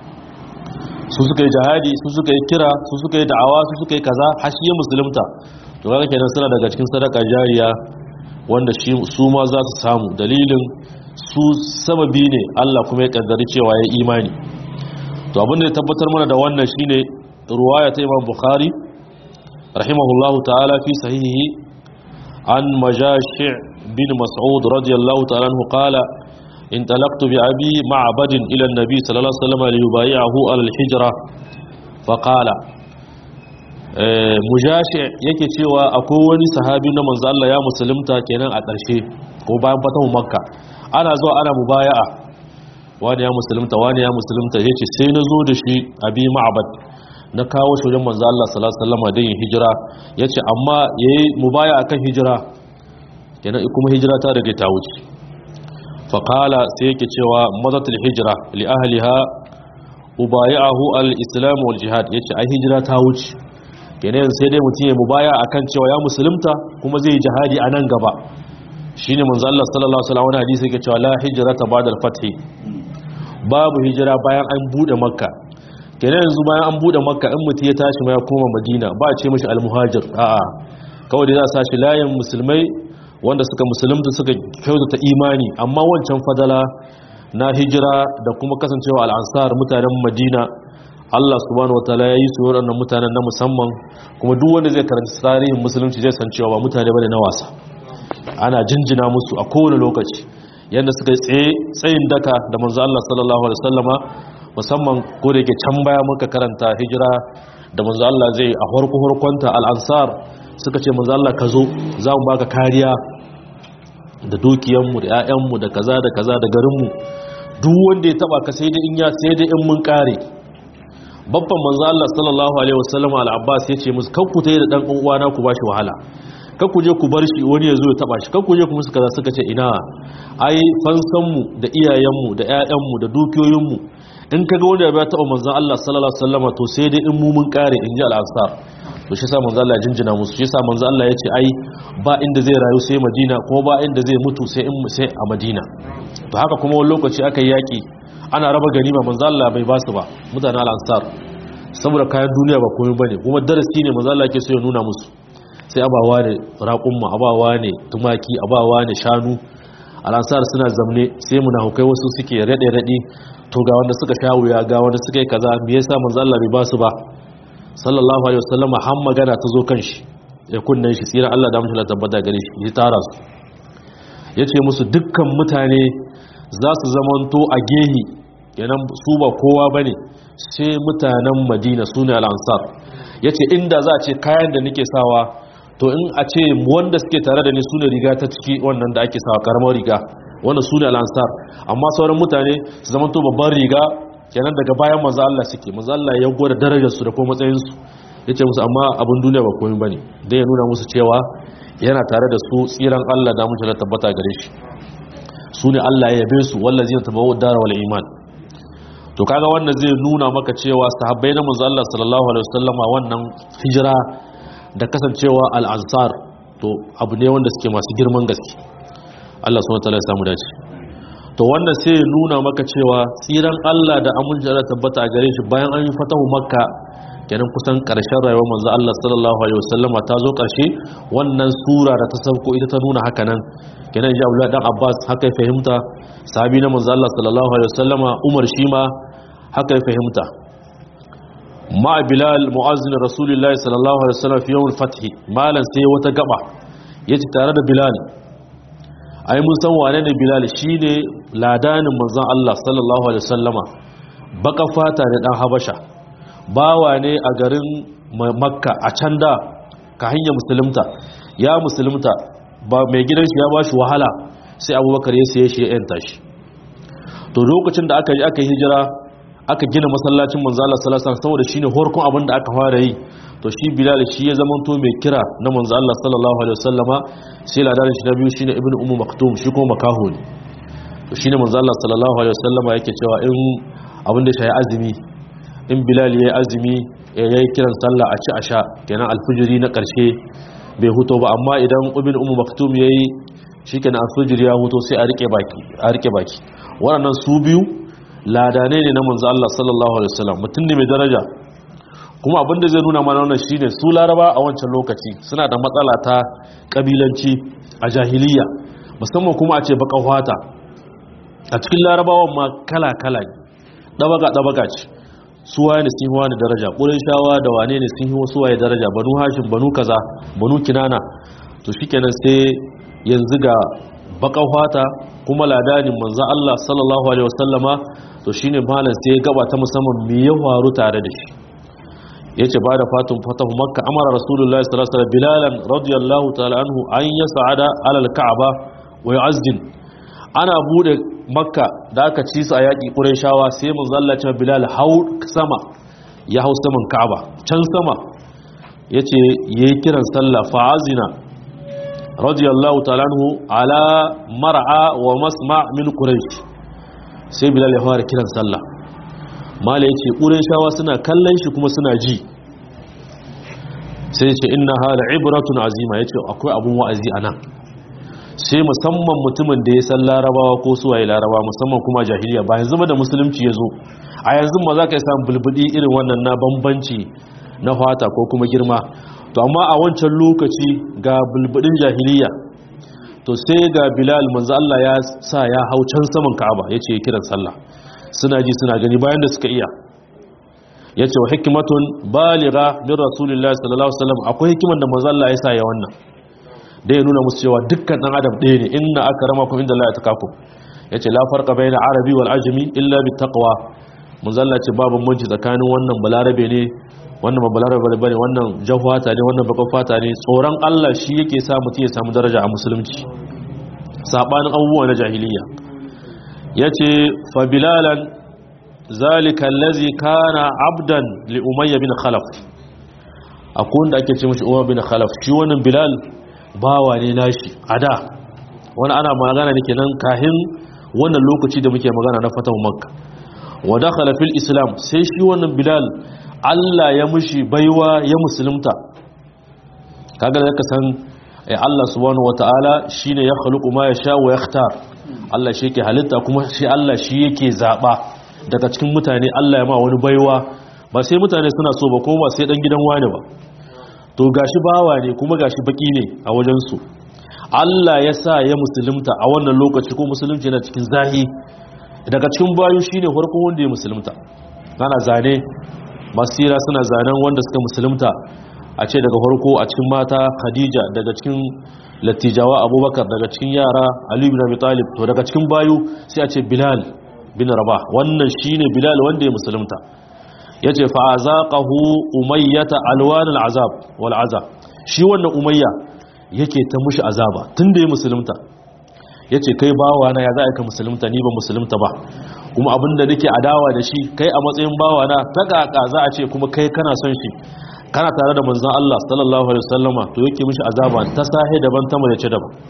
su suka yi jihadi su suka yi kira su suka yi da'awa su suka yi kaza har shi ya musulunta to kaga kenan suna daga cikin sadaka jariya wanda shi su ma za su samu dalilin su sababi ne Allah kuma ya kaddari cewa ya imani to abin da ya tabbatar mana da wannan shine ruwaya ta Imam Bukhari rahimahullahu ta'ala fi sahihi an majashi' bin Mas'ud radiyallahu ta'ala anhu qala انطلقت بأبي معبد إلى النبي صلى الله عليه وسلم ليبايعه على الحجرة فقال mujashi yake cewa akwai wani sahabi na manzo Allah ya musulunta kenan a ƙarshe ko bayan fatahu makka ana zuwa ana mubaya'a wani ya musulunta wani ya musulunta yace sai na zo da shi abi ma'bad na kawo shi wajen manzo Allah sallallahu alaihi wasallam da yin hijira yace amma yayi mubaya'a kan hijira kenan kuma hijira ta rage ta wuce fa qala sai yake cewa madatul hijra li ahliha ubayahu al-islam wal jihad yace ai hijira ta wuce kenan sai dai mutum ya mubaya akan cewa ya musulunta kuma zai yi jihadi a nan gaba shine manzo Allah sallallahu alaihi wasallam hadisi yake cewa la hijrata ba'da al-fath babu hijira bayan an bude makka kenan yanzu bayan an bude makka in mutum ya tashi ma ya koma madina ba a ce mishi al-muhajir a'a kawai dai za a sashi layin musulmai wanda suka musulunta suka kyautata imani amma wancan fadala na hijira da kuma kasancewa al-ansar mutanen madina Allah subhanahu wataala ya yi su waɗannan mutanen na musamman kuma duk wanda zai karanta tarihin musulunci zai san cewa ba mutane bane na wasa ana jinjina musu a kowane lokaci yadda suka tsaye tsayin daka da manzo Allah sallallahu alaihi wasallama musamman ko da yake can baya muka karanta hijira da manzo Allah zai a farko farkonta al-ansar suka ce manzo Allah ka zo za mu baka kariya da dukiyanmu da 'ya'yanmu da kaza da kaza da garinmu duk wanda ya taba ka sai da in ya sai da in mun kare babban manzo Allah sallallahu alaihi wasallam al-Abbas ya ce musu kanku tayi da dan uwana ku bashi wahala kanku je ku bar shi wani ya zo ya taba shi kanku je ku musu kaza suka ce ina ai fansan mu da iyayen mu da ƴaƴan mu da dukiyoyin mu in kaga wanda ya taba manzo Allah sallallahu alaihi wasallam to sai dai in mu mun kare in ji al-Ansar to shi yasa manzo Allah ya jinjina musu shi yasa manzo Allah ya ce ai ba inda zai rayu sai Madina kuma ba inda zai mutu sai in sai a Madina to haka kuma wani lokaci aka yi yaki ana raba ganima manzo Allah bai basu ba mutanen al-ansar saboda kayan duniya ba komai bane kuma darasi ne manzo Allah yake so ya nuna musu sai abawa ne raqumma abawa ne tumaki abawa ne shanu al-ansar suna zamne sai munafukai wasu suke rade rade to ga wanda suka sha wuya ga wanda suka yi kaza me yasa manzo Allah bai basu ba sallallahu alaihi wasallam har magana ta zo kan shi ya kunnan shi tsira Allah da mutum tabbata gare shi ya tara su yace musu dukkan mutane za su zamanto a gehi yanan su ba kowa ba ne sai mutanen madina su ne al'ansar ya ce inda za a ce kayan da nake sawa to in a ce wanda suke tare da ni su ne riga ta ciki wannan da ake sawa karamar riga wanda su ne al'ansar amma sauran mutane su zama to babban riga kenan daga bayan maza Allah suke maza Allah ya gwada darajarsu da kuma matsayinsu ya ce musu amma abin duniya ba komai ba ne dai ya nuna musu cewa yana tare da su tsiran Allah da mutu tabbata gare shi su ne Allah ya yabe su wallazi na tabawo dara wal iman to kaga wannan zai nuna maka cewa sahabbai na manzo Allah sallallahu alaihi wasallama wannan hijira da kasancewa al-ansar to abu ne wanda suke masu girman gaske Allah subhanahu wataala ya samu dace to wannan sai ya nuna maka cewa tsiran Allah da aminci da tabbata a gare shi bayan an yi fatahu makka kenan kusan karshen rayuwar manzo Allah sallallahu alaihi wasallama ta zo karshe wannan sura da ta sauko ita ta nuna haka nan kenan ji Abdullah dan Abbas haka ya fahimta sahabi na manzo Allah sallallahu alaihi wasallama Umar shi ma haka ya fahimta ma Bilal muazzin Rasulullahi sallallahu alaihi wasallam fi yawm al-fath malan sai wata gaba yace tare da Bilal ai mun san wane ne Bilal shine ladanin manzon Allah sallallahu alaihi wasallama baka fata ne dan Habasha bawa ne a garin Makka a can da ka hanya musulunta ya musulunta ba mai gidan shi ya ba shi wahala sai abubakar ya siye shi ya yanta shi to lokacin da aka yi aka hijira aka gina masallacin manzo Allah sallallahu alaihi wasallam saboda shine horkon abin da aka fara yi to shi bilal shi ya zama to mai kira na manzo Allah sallallahu alaihi wasallama sai ladan shi na biyu shine ibnu ummu maktum shi kuma makaho ne to shine manzo Allah sallallahu alaihi wasallama yake cewa in abin da shi azumi in bilal yayi azumi yayi kiran sallah a ci a sha kenan alfijiri na karshe bai huto ba amma idan ibn ummu maktum yayi shikenan alfijiri ya huto sai a rike baki a rike baki waɗannan su biyu ladane ne na manzo Allah sallallahu alaihi wasallam mutum ne mai daraja kuma abin da zai nuna mana wannan shine su laraba a wancan lokaci suna da matsala ta kabilanci a jahiliya musamman kuma a ce baka fata a cikin larabawan ma kala kala ne dabaga dabaga ce su waye ne sun wani daraja ƙurin shawa da wane ne sun yi wasu waye daraja banu hashin banu kaza banu kinana to shikenan sai yanzu ga baka fata kuma ladanin manzo Allah sallallahu alaihi wasallama to shine malam sai ya gaba ta musamman me ya faru tare da shi yace ba da fatun fatahu makka amara rasulullahi sallallahu alaihi wasallam bilalan radiyallahu ta'ala anhu an yas'ada ala al-ka'ba wa yu'azzin ana bude makka da aka ci su a yaki qurayshawa sai mun zallace bilal hau sama ya hau saman ka'aba can sama yace yayi kiran sallah fa'azina radiyallahu ta'ala anhu ala mar'a wa masma' min quraish sai bilal ya fara kiran sallah mala yace qurayshawa suna kallon shi kuma suna ji sai yace inna hala ibratun azima yace akwai abun wa'azi anan sai musamman mutumin da ya san larabawa ko suwaye larabawa musamman kuma jahiliya ba yanzu ba da musulunci ya zo a yanzu ma za ka yi samun bulbudi irin wannan na bambanci na fata ko kuma girma to amma a wancan lokaci ga bulbudin jahiliya to sai ga bilal manzo Allah ya sa ya hau can saman ka'aba yace kiran sallah suna ji suna gani bayan da suka iya yace wa hikmatun baligha min rasulillahi sallallahu alaihi wasallam akwai hikiman da manzo Allah ya sa ya wannan da ya nuna musu cewa dukkan dan adam ɗaya ne inna akramakum inda Allah ya takakum yace la farqa baina arabi wal ajami illa bit taqwa manzo Allah ce babu bambanci tsakanin wannan balarabe ne wannan ba balarabe bane wannan jahwata ne wannan bakan fata ne tsoron Allah shi yake sa mutum ya samu daraja a musulunci sabanin abubuwa na jahiliya yace fa bilalan zalika allazi kana abdan li umayya bin khalaf akwai wanda ake ce mishi umayya bin khalaf shi wannan bilal bawa ne nashi a da wani ana magana ne kenan kahin wannan lokaci da muke magana na fatan makka wa dakhala fil islam sai shi wannan bilal Allah ya mushi baiwa ya musulunta kaga da ka san ai Allah subhanahu wataala shine ya khluqu ma yasha wa yakhtar Allah shi yake halitta kuma shi Allah shi yake zaba daga cikin mutane Allah ya ma wani baiwa ba sai mutane suna so ba ko ba sai dan gidan wani ba to gashi bawa ne kuma gashi baki ne a wajensu Allah ya sa ya musulunta a wannan lokaci ko musulunci yana cikin zahi daga cikin bayu shine farkon wanda ya musulunta ana zane masira suna zanen wanda suka musulunta a ce daga farko a cikin mata Khadija daga cikin latijawa Abubakar daga cikin yara Ali bin Abi Talib to daga cikin bayu sai a ce Bilal bin Rabah wannan shine Bilal wanda ya musulunta ya ce fa'azaƙahu umayyata alwanin azab wal azab shi wannan umayya yake ta mushi azaba tun da ya musulunta ya ce kai bawa na ya za a ka musulunta ni ba musulunta ba kuma abinda nake adawa da shi kai a matsayin bawa na ta ƙaƙa za a ce kuma kai kana son shi kana tare da manzan Allah sallallahu alaihi wasallama to yake mushi azaba ta sahe daban ta mai ce daban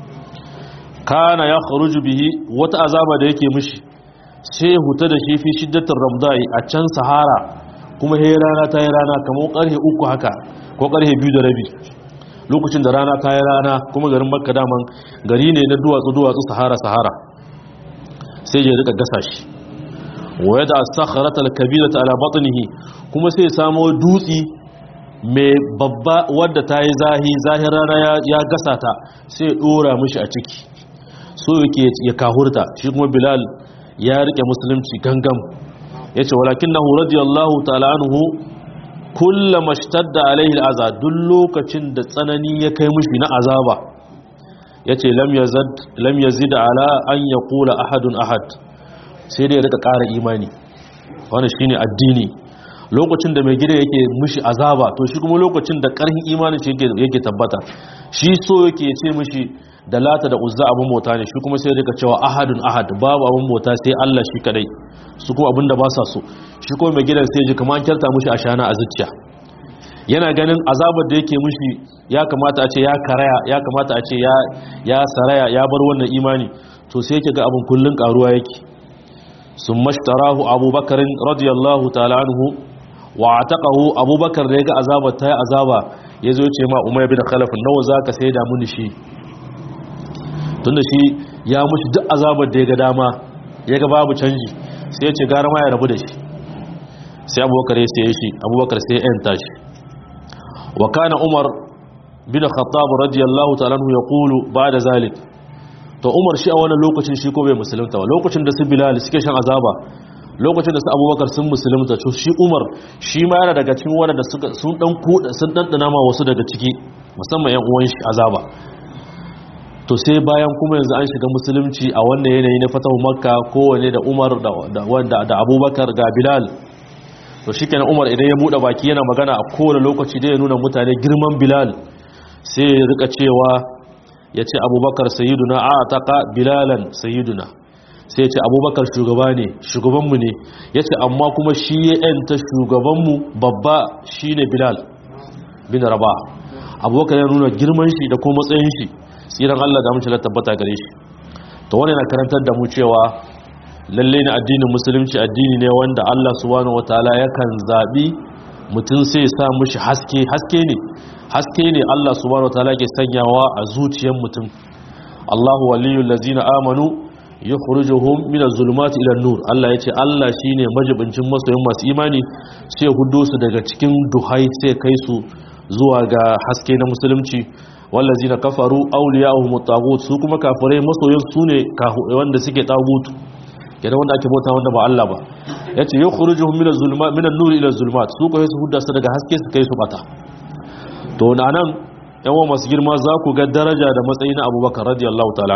kana ya kharuju bihi wata azaba da yake mushi sai huta da shi fi shiddatin ramdai a can sahara kuma he rana ta yi rana kamar karhe uku haka ko karhe biyu da rabi lokacin da rana ta yi rana kuma garin makka daman gari ne na duwatsu duwatsu sahara sahara sai ya rika gasa shi waya da asakharata alkabirata ala batnihi kuma sai samo dutsi mai babba wadda ta yi zahi zahin rana ya gasa ta sai ya dora mishi a ciki so yake ya kahurta shi kuma bilal ya rike musulunci gangam ya ce walakin na radiyallahu ta'ala anhu kulla mashtadda alaihi al'aza duk lokacin da tsanani ya kai mushi na azaba ya ce lam yazid ala an ya kula ahadun ahad sai dai ya rika ƙara imani wani shine addini lokacin da mai gida yake mushi azaba to shi kuma lokacin da ƙarfin imanin shi yake tabbata shi so yake ce mushi da lata da uzza abin bauta ne shi kuma sai rika cewa ahadun ahad babu abin bauta sai Allah shi kadai su kuma abinda ba sa so shi kuma mai gidan sai ji kamar an kyarta mushi ashana a zuciya yana ganin azabar da yake mushi ya kamata a ce ya karaya ya kamata a ce ya ya saraya ya bar wannan imani to sai yake ga abin kullun karuwa yake sun mashtarahu abubakar radiyallahu ta'ala anhu wa ataqahu abubakar da ya ga azabar ta yi azaba ya zo ce ma umar bin khalaf nawa zaka sai da muni shi tunda shi ya mushi duk azabar da ya ga dama ya ga babu canji sai ya ce gara ma ya rabu da shi sai abubakar ya sai shi abubakar sai ya yanta shi wa kana umar bin khattab radiyallahu ta'ala anhu yaqulu ba'da zalik to umar shi a wannan lokacin shi ko bai musulunta ba lokacin da su bilal suke shan azaba lokacin da su abubakar sun musulunta to shi umar shi ma yana daga cikin wanda suka sun dan kuda sun dandana ma wasu daga ciki musamman yan uwan shi azaba to sai bayan kuma yanzu an shiga musulunci a wannan yanayi na fatahu makka kowane da umar da wanda da abubakar ga bilal to shikenan Umar idan ya bude baki yana magana a kowane lokaci da ya nuna mutane girman Bilal sai ya rika cewa yace Abubakar sayyiduna a taqa Bilalan sayyiduna sai ya ce Abubakar shugaba ne shugabanmu ne yace amma kuma shi ya yanta shugabanmu babba shine Bilal bin Rabah Abubakar ya nuna girman shi da kuma matsayin shi tsiran Allah da mutum tabbata gare shi to wannan yana karantar da mu cewa lalle ne addinin musulunci addini ne wanda Allah subhanahu wataala yakan zabi mutum sai ya sa mushi haske haske ne haske ne Allah subhanahu wataala ke sanyawa a zuciyar mutum Allahu waliyul ladzina amanu yukhrijuhum minaz zulumati ila nur Allah yace Allah shine majibincin masoyin masu imani sai hudo su daga cikin duhai sai kai su zuwa ga haske na musulunci wallazina kafaru awliya'uhum at-taghut su kuma kafirai masoyin su ne wanda suke tagutu kenan wanda ake bauta wanda ba Allah ba yace yukhrijuhum min az-zulumat min an-nur ila az-zulumat su kai su hudda su daga haske su kai su bata to nan yawan masu girma za ku ga daraja da matsayi na Abubakar radiyallahu ta'ala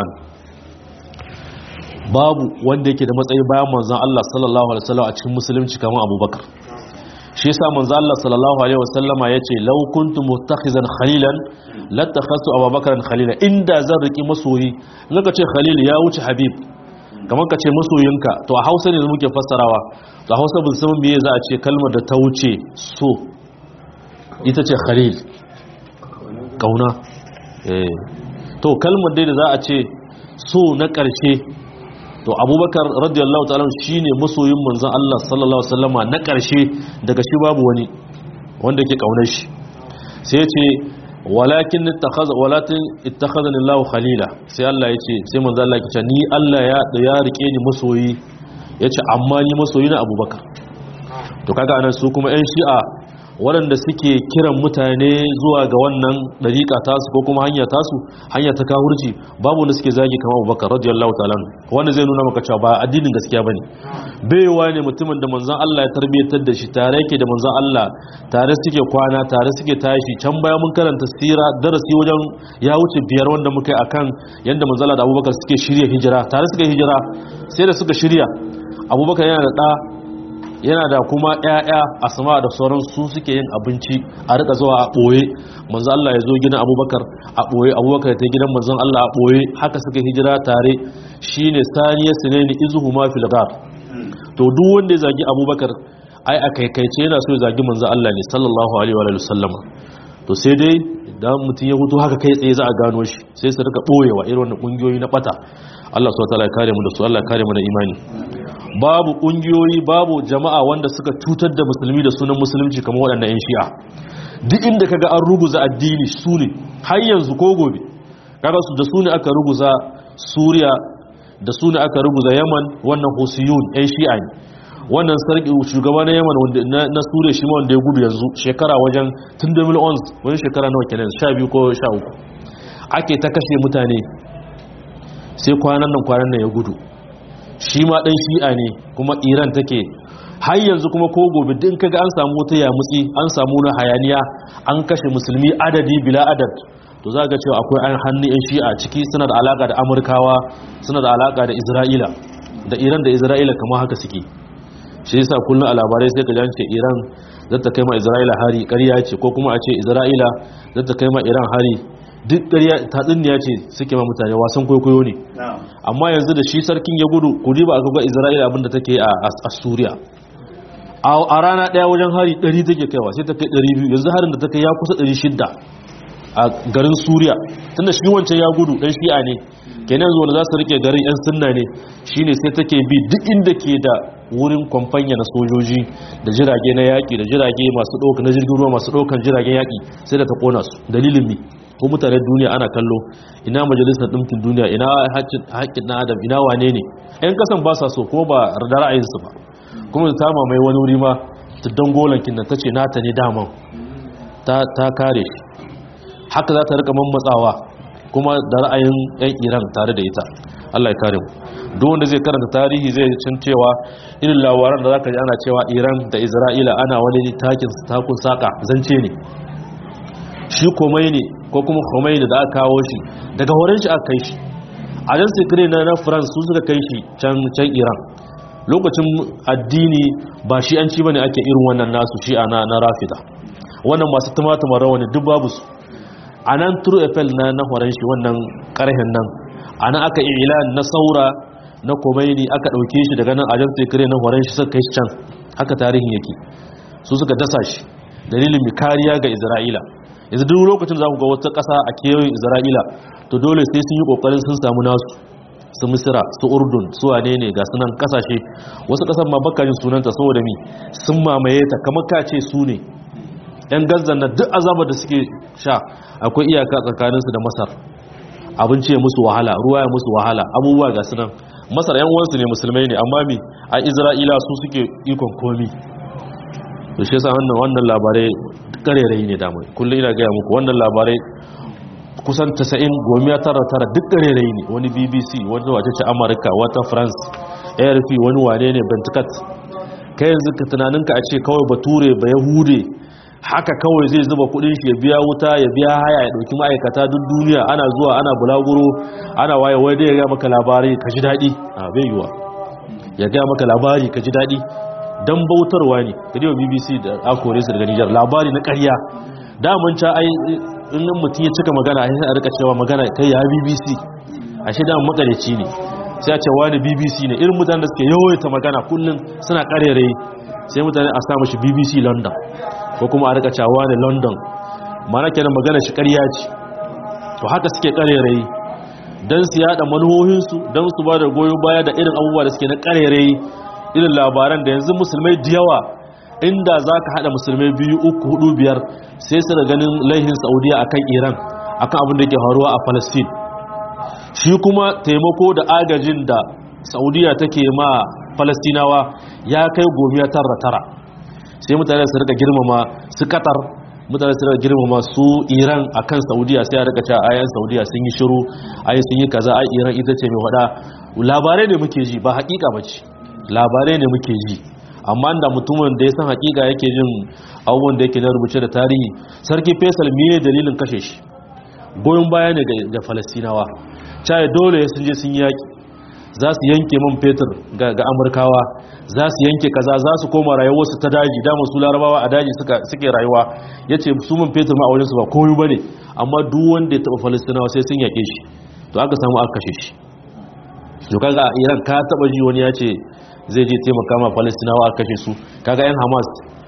babu wanda yake da matsayi bayan manzon Allah sallallahu alaihi wasallam a cikin musulunci kamar Abubakar shi yasa manzon Allah sallallahu alaihi wasallama yace law kuntum muttakhizan khalilan latakhasu Abubakar khalila inda zan riki masoyi naka ce khalil ya wuce habib kamar ka ce masoyinka to a hausa ne muke fassarawa to a hausa bin saman biye za a ce kalmar da ta wuce so ita ce khalil kauna to kalmar dai da za a ce so na ƙarshe to abubakar radiyallahu ta'ala shi ne masoyin manzan Allah sallallahu Wasallama na ƙarshe daga shi babu wani wanda ke ƙaunar shi sai ya ce walakin walatin ittakhadani Allah khalila sai Allah yace sai manzo Allah yace ni Allah ya ya rike ni masoyi yace amma ni masoyi na Abubakar to kaga anan su kuma ƴan Shi'a waɗanda suke kiran mutane zuwa ga wannan dariƙa tasu ko kuma hanya tasu hanya ta kawurci babu wanda suke zagi kamar Abubakar radiyallahu ta'ala wanda zai nuna maka cewa ba addinin gaskiya bane baiwa ne mutumin da manzon Allah ya tarbiyatar da shi tare yake da manzon Allah tare suke kwana tare suke tashi can baya mun karanta sira darasi wajen ya wuce biyar wanda muka yi akan yanda manzon Allah da Abubakar suke shirya hijira tare suka hijira sai da suka shirya Abubakar yana da da yana da kuma ƴaƴa asma da sauran su suke yin abinci a rika zuwa a ɓoye manzo Allah ya zo gidan Abubakar a ɓoye Abubakar ya ta gidan manzon Allah a ɓoye haka suka hijira tare shine saniyar sunaini izuhuma fil ghar to duk wanda ya zagi Abubakar ai a kaikaice yana so ya zagi manzon Allah ne sallallahu alaihi wa sallama to sai dai idan mutum ya hutu haka kai tsaye za a gano shi sai su rika ɓoyewa irin wannan kungiyoyi na bata Allah subhanahu wa ta'ala ya kare mu da su Allah ya kare mu da imani babu kungiyoyi babu jama'a wanda suka cutar da musulmi da sunan musulunci kamar waɗannan 'yan shi'a duk inda kaga an ruguza addini su ne har yanzu ko gobe kaga su da su ne aka ruguza suriya da su ne aka ruguza yaman wannan husiyun 'yan shi'a ne wannan sarki shugaba na yaman na suriya shi ma wanda ya gudu yanzu shekara wajen tun da mil wani shekara nawa kenan sha biyu ko sha uku ake ta kashe mutane sai kwanan nan kwanan nan ya gudu shi ma ɗan shi'a ne kuma iran take har yanzu kuma ko gobe din kaga an samu wata yamutsi an samu na hayaniya an kashe musulmi adadi bila adad to za ga cewa akwai an hannu yan shi'a ciki suna da alaka da amurkawa suna da alaka da isra'ila da iran da isra'ila kamar haka suke shi yasa kullum a labarai sai ka ce iran zata kai ma isra'ila hari ƙarya ce ko kuma a ce isra'ila zata kai ma iran hari duk ƙarya tatsuniya ce suke ma mutane wasan kwaikwayo ne amma yanzu da shi sarkin ya gudu ku ba aka ga isra'ila abinda take a suriya a rana ɗaya wajen hari 100 take kaiwa sai ta kai 200 yanzu harin da ta kai ya kusa 600 a garin suriya tunda shi wancan ya gudu ɗan shi'a ne kenan zuwa da za su rike garin 'yan sunna ne shine sai take bi duk inda ke da wurin kwamfanya na sojoji da jirage na yaƙi da jirage masu ɗauka na jirgin ruwa masu ɗaukan jiragen yaƙi sai da ta ƙona su dalilin mi ko mutanen duniya ana kallo ina majalisar ɗinkin duniya ina haƙƙin na adam ina wane ne 'yan kasan ba sa so kuma ba da ra'ayinsu ba kuma ta mamaye wani wuri ma ta dangolankin da ta ce nata ne daman ta kare haka za ta rika mammatsawa kuma da ra'ayin 'yan iran tare da ita allah ya kare mu duk wanda zai karanta tarihi zai cin cewa irin labaran da za ka ji ana cewa iran da isra'ila ana wani takin takun saka zance ne shi komai ne ko kuma komai da aka kawo shi daga horon shi aka kai shi a jan sikiri na na france su suka kai shi can can iran lokacin addini ba shi an ci bane ake irin wannan nasu shi ana na rafida wannan masu tumatuma rawani duk babu su a nan true eiffel na na horon shi wannan karhen nan a nan aka ilan na saura na komaini aka ɗauke shi daga nan ajan tekire na horon shi suka kai shi can haka tarihin yake su suka dasa shi dalilin mai kariya ga isra'ila yanzu duk lokacin za ku ga wata ƙasa a kewayen isra'ila to dole sai sun yi ƙoƙarin sun samu nasu su misira su urdun su wane ne ga sunan ƙasashe wasu ƙasar ma bakajin sunanta saboda mi sun mamaye ta kamar ka ce su ne yan gazan na duk azabar da suke sha akwai iyaka tsakaninsu da masar abinci ya musu wahala ruwa ya musu wahala abubuwa ga sunan masar yan uwansu ne musulmai ne amma mi a isra'ila su suke ikon komi to shi yasa wannan wannan labarai karerai ne damai kullum ina gaya muku wannan labarai kusan 90 gomiya tara tara duk karerai ne wani bbc wani wacece amurka wata france arp wani wane ne bentikat kai yanzu ka tunaninka a ce kawai bature ba yahude haka kawai zai zuba kudin shi ya biya wuta ya biya haya ya dauki ma'aikata duk duniya ana zuwa ana bulaguro ana waye wai dai ya ga maka labari ka ji daɗi a bai yiwa ya ga maka labari ka ji daɗi dan bautarwa ne kadiwa bbc da akore su daga nijar labari na ƙarya daman ca ai in mutum ya cika magana sai a rika cewa magana kai ya bbc ashe da makareci ne sai a ce wani bbc ne irin mutanen da suke yawaita magana kullum suna ƙarere sai mutane a sa mashi bbc london ko kuma a rika cewa ne london mana kenan magana shi ƙarya ce to haka suke ƙarere don su yada manuhohinsu don su ba da goyon baya da irin abubuwa da suke na ƙarere irin labaran da yanzu musulmai da yawa inda za ka haɗa musulmai biyu uku hudu biyar sai su da ganin laihin saudiya a kan iran a kan abin da ke faruwa a palestine shi kuma taimako da agajin da saudiya take ma palestinawa ya kai gomiya tara tara sai mutane su rika girmama su katar mutane su rika girmama su iran a kan saudiya sai a rika cewa ayan saudiya sun yi shiru ayi sun yi kaza ai iran ita ce mai hada labarai ne muke ji ba hakika ba ce labarai ne muke ji amma da mutumin da ya san hakika yake jin abubuwan da yake na rubuce da tarihi sarki faisal miye dalilin kashe shi goyon baya ne ga falastinawa caye dole ya sun je sun yaki za su yanke man fetur ga amurkawa za su yanke kaza za su koma rayuwarsu ta daji damar su larabawa a daji suke rayuwa ya ce su man fetur ma a wajensu ba komi ba ne amma duk wanda ya taɓa falastinawa sai sun yaƙe shi to aka samu aka kashe shi to kaga iran ka taɓa ji wani ya ce zai je taimaka ma palestinawa aka kashe su kaga yan hamas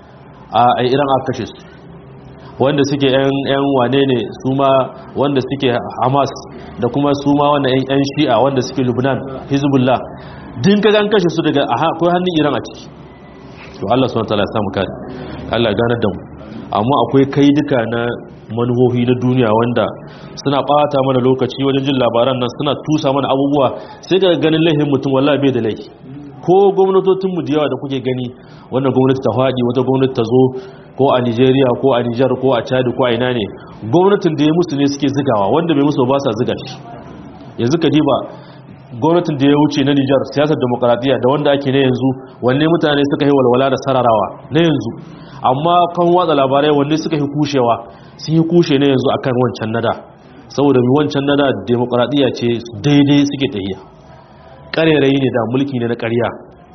a iran aka kashe su wanda suke yan wane ne su ma wanda suke hamas da kuma su ma wanda yan shi'a wanda suke lubnan hezbollah din kaga an kashe su daga akwai hannun iran a ciki to allah suna tala samu kare allah ganar da mu amma akwai kai duka na manuhohi na duniya wanda suna bata mana lokaci wajen jin labaran nan suna tusa mana abubuwa sai ga ganin laifin mutum wallahi bai da laifi ko gwamnatocinmu da yawa da kuke gani wannan gwamnati ta faɗi wata gwamnati ta zo ko a nigeria ko a nijar ko a chad ko a ina ne gwamnatin da ya musu ne suke zigawa wanda bai musu ba sa ziga shi yanzu ka diba gwamnatin da ya wuce na nijar siyasar demokaradiyya da wanda ake na yanzu wanne mutane suka yi walwala da sararawa na yanzu amma kan watsa labarai wanne suka yi kushewa sun yi kushe na yanzu akan wancan nada saboda mai wancan nada demokaradiyya ce daidai suke tahiya ƙarerayi ne da mulki ne na ƙarya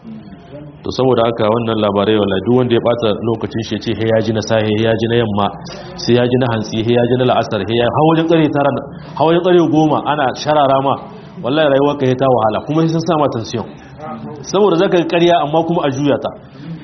to saboda haka wannan labarai wala duk wanda ya bata lokacin shi ce he ya ji na sahe he ya ji na yamma sai ya ji na hantsi he ya ji na la'asar he ya hawajin ƙare tara hawajin ƙare goma ana sharara ma wallahi rayuwar ka ta wahala kuma sai sun sa ma tension saboda zaka ga ƙarya amma kuma a juya ta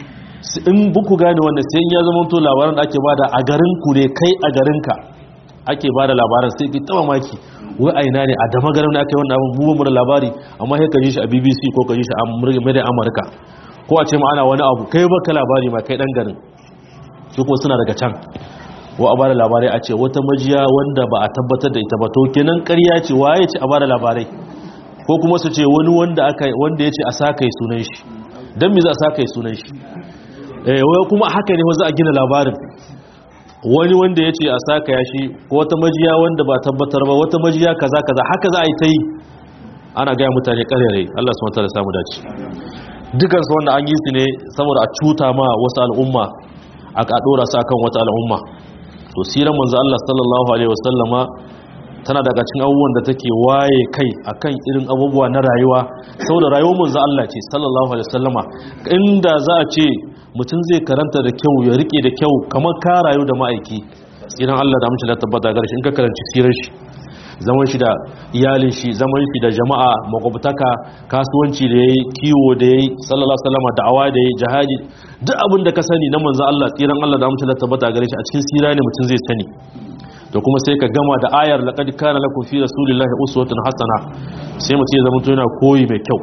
in buku gane wannan sai in ya zama to labaran da ake bada a garin ku ne kai a garin ka ake bada labaran sai ki taba maki wai a ina ne a dama garin da aka yi wannan abin mu da labari amma sai ka ji shi a BBC ko ka ji shi a mai Amurka ko a ce ma ana wani abu kai baka labari ma kai dan garin su ko suna daga can wa a bada labarai a ce wata majiya wanda ba a tabbatar da ita ba to kenan ƙarya ce waye ce a bada labarai ko kuma su ce wani wanda aka wanda ya ce a saka yi sunan shi dan me za a saka yi sunan shi eh wai kuma haka ne za a gina labarin wani wanda ya ce a saka ya shi ko wata majiya wanda ba tabbatar ba wata majiya kaza kaza haka za a yi ta yi ana gaya mutane ƙarere Allah su mata da samu dace dukansu wanda an yi su ne saboda a cuta ma wasu al'umma a ɗora su akan wata al'umma to siran manzo Allah sallallahu alaihi wasallama tana daga cikin abubuwan da take waye kai akan irin abubuwa na rayuwa saboda rayuwar manzo Allah ce sallallahu alaihi wasallama inda za a ce mutum zai karanta da kyau ya rike da kyau kamar ka rayu da ma'aiki tsiran Allah da mutum da tabbata gare shi in ka karanci sirar shi zaman shi da iyalin shi zaman shi da jama'a makwabtaka kasuwanci da yayi kiwo da yayi sallallahu alaihi wasallama da'awa da yayi jihadi duk abin da ka sani na manzo Allah tsiran Allah da mutum da tabbata gare shi a cikin sira ne mutum zai sani da kuma sai ka gama da ayar laqad kana lakum fi rasulillahi uswatun hasana sai mutum ya zama to yana koyi mai kyau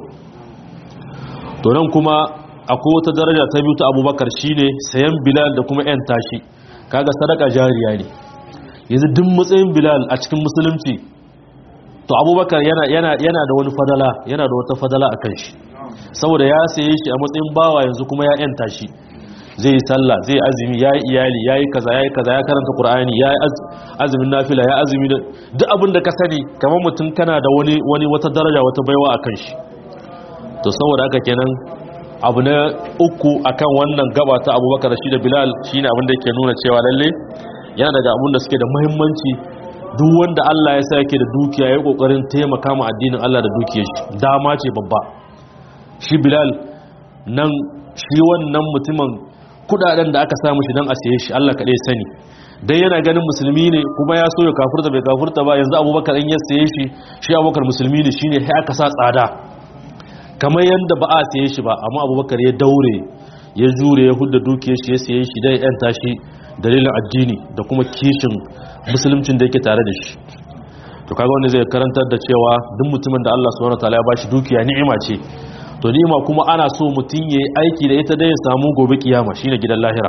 to nan kuma akwai wata daraja ta biyu ta Abubakar shine sayan Bilal da kuma yan tashi kaga sadaka jariya ne yanzu duk matsayin Bilal a cikin musulunci to Abubakar yana yana yana da wani fadala yana da wata fadala akan shi saboda ya saye shi a matsayin bawa yanzu kuma ya yan tashi zai yi sallah zai azumi ya yi iyali ya yi kaza ya yi kaza ya karanta ƙur'ani ya yi azumin nafila ya azumi da duk abin da ka sani kamar mutum kana da wani wani wata daraja wata baiwa a kan shi to saboda haka kenan abu na uku akan wannan gaba ta abubakar shi da bilal shine abin da yake nuna cewa lalle yana daga abin da suke da muhimmanci duk wanda Allah ya sa yake da dukiya ya yi kokarin taimaka ma addinin Allah da dukiyar shi dama ce babba shi bilal nan shi wannan mutumin kudaden da aka samu shi don a siye shi Allah kaɗai sani dai yana ganin musulmi ne kuma ya so ya kafurta bai kafurta ba yanzu abubakar in ya siye shi shi abubakar musulmi ne shine sai aka sa tsada kamar yadda ba a siye shi ba amma abubakar ya daure ya jure ya hudda dukiyar shi ya siye shi dai yan tashi dalilin addini da kuma kishin musuluncin da yake tare da shi to kaga wanda zai karantar da cewa duk mutumin da Allah subhanahu wataala ya bashi dukiya ni'ima ce to nima kuma ana so mutum ya yi aiki da ita da ya samu gobe kiyama shine gidan lahira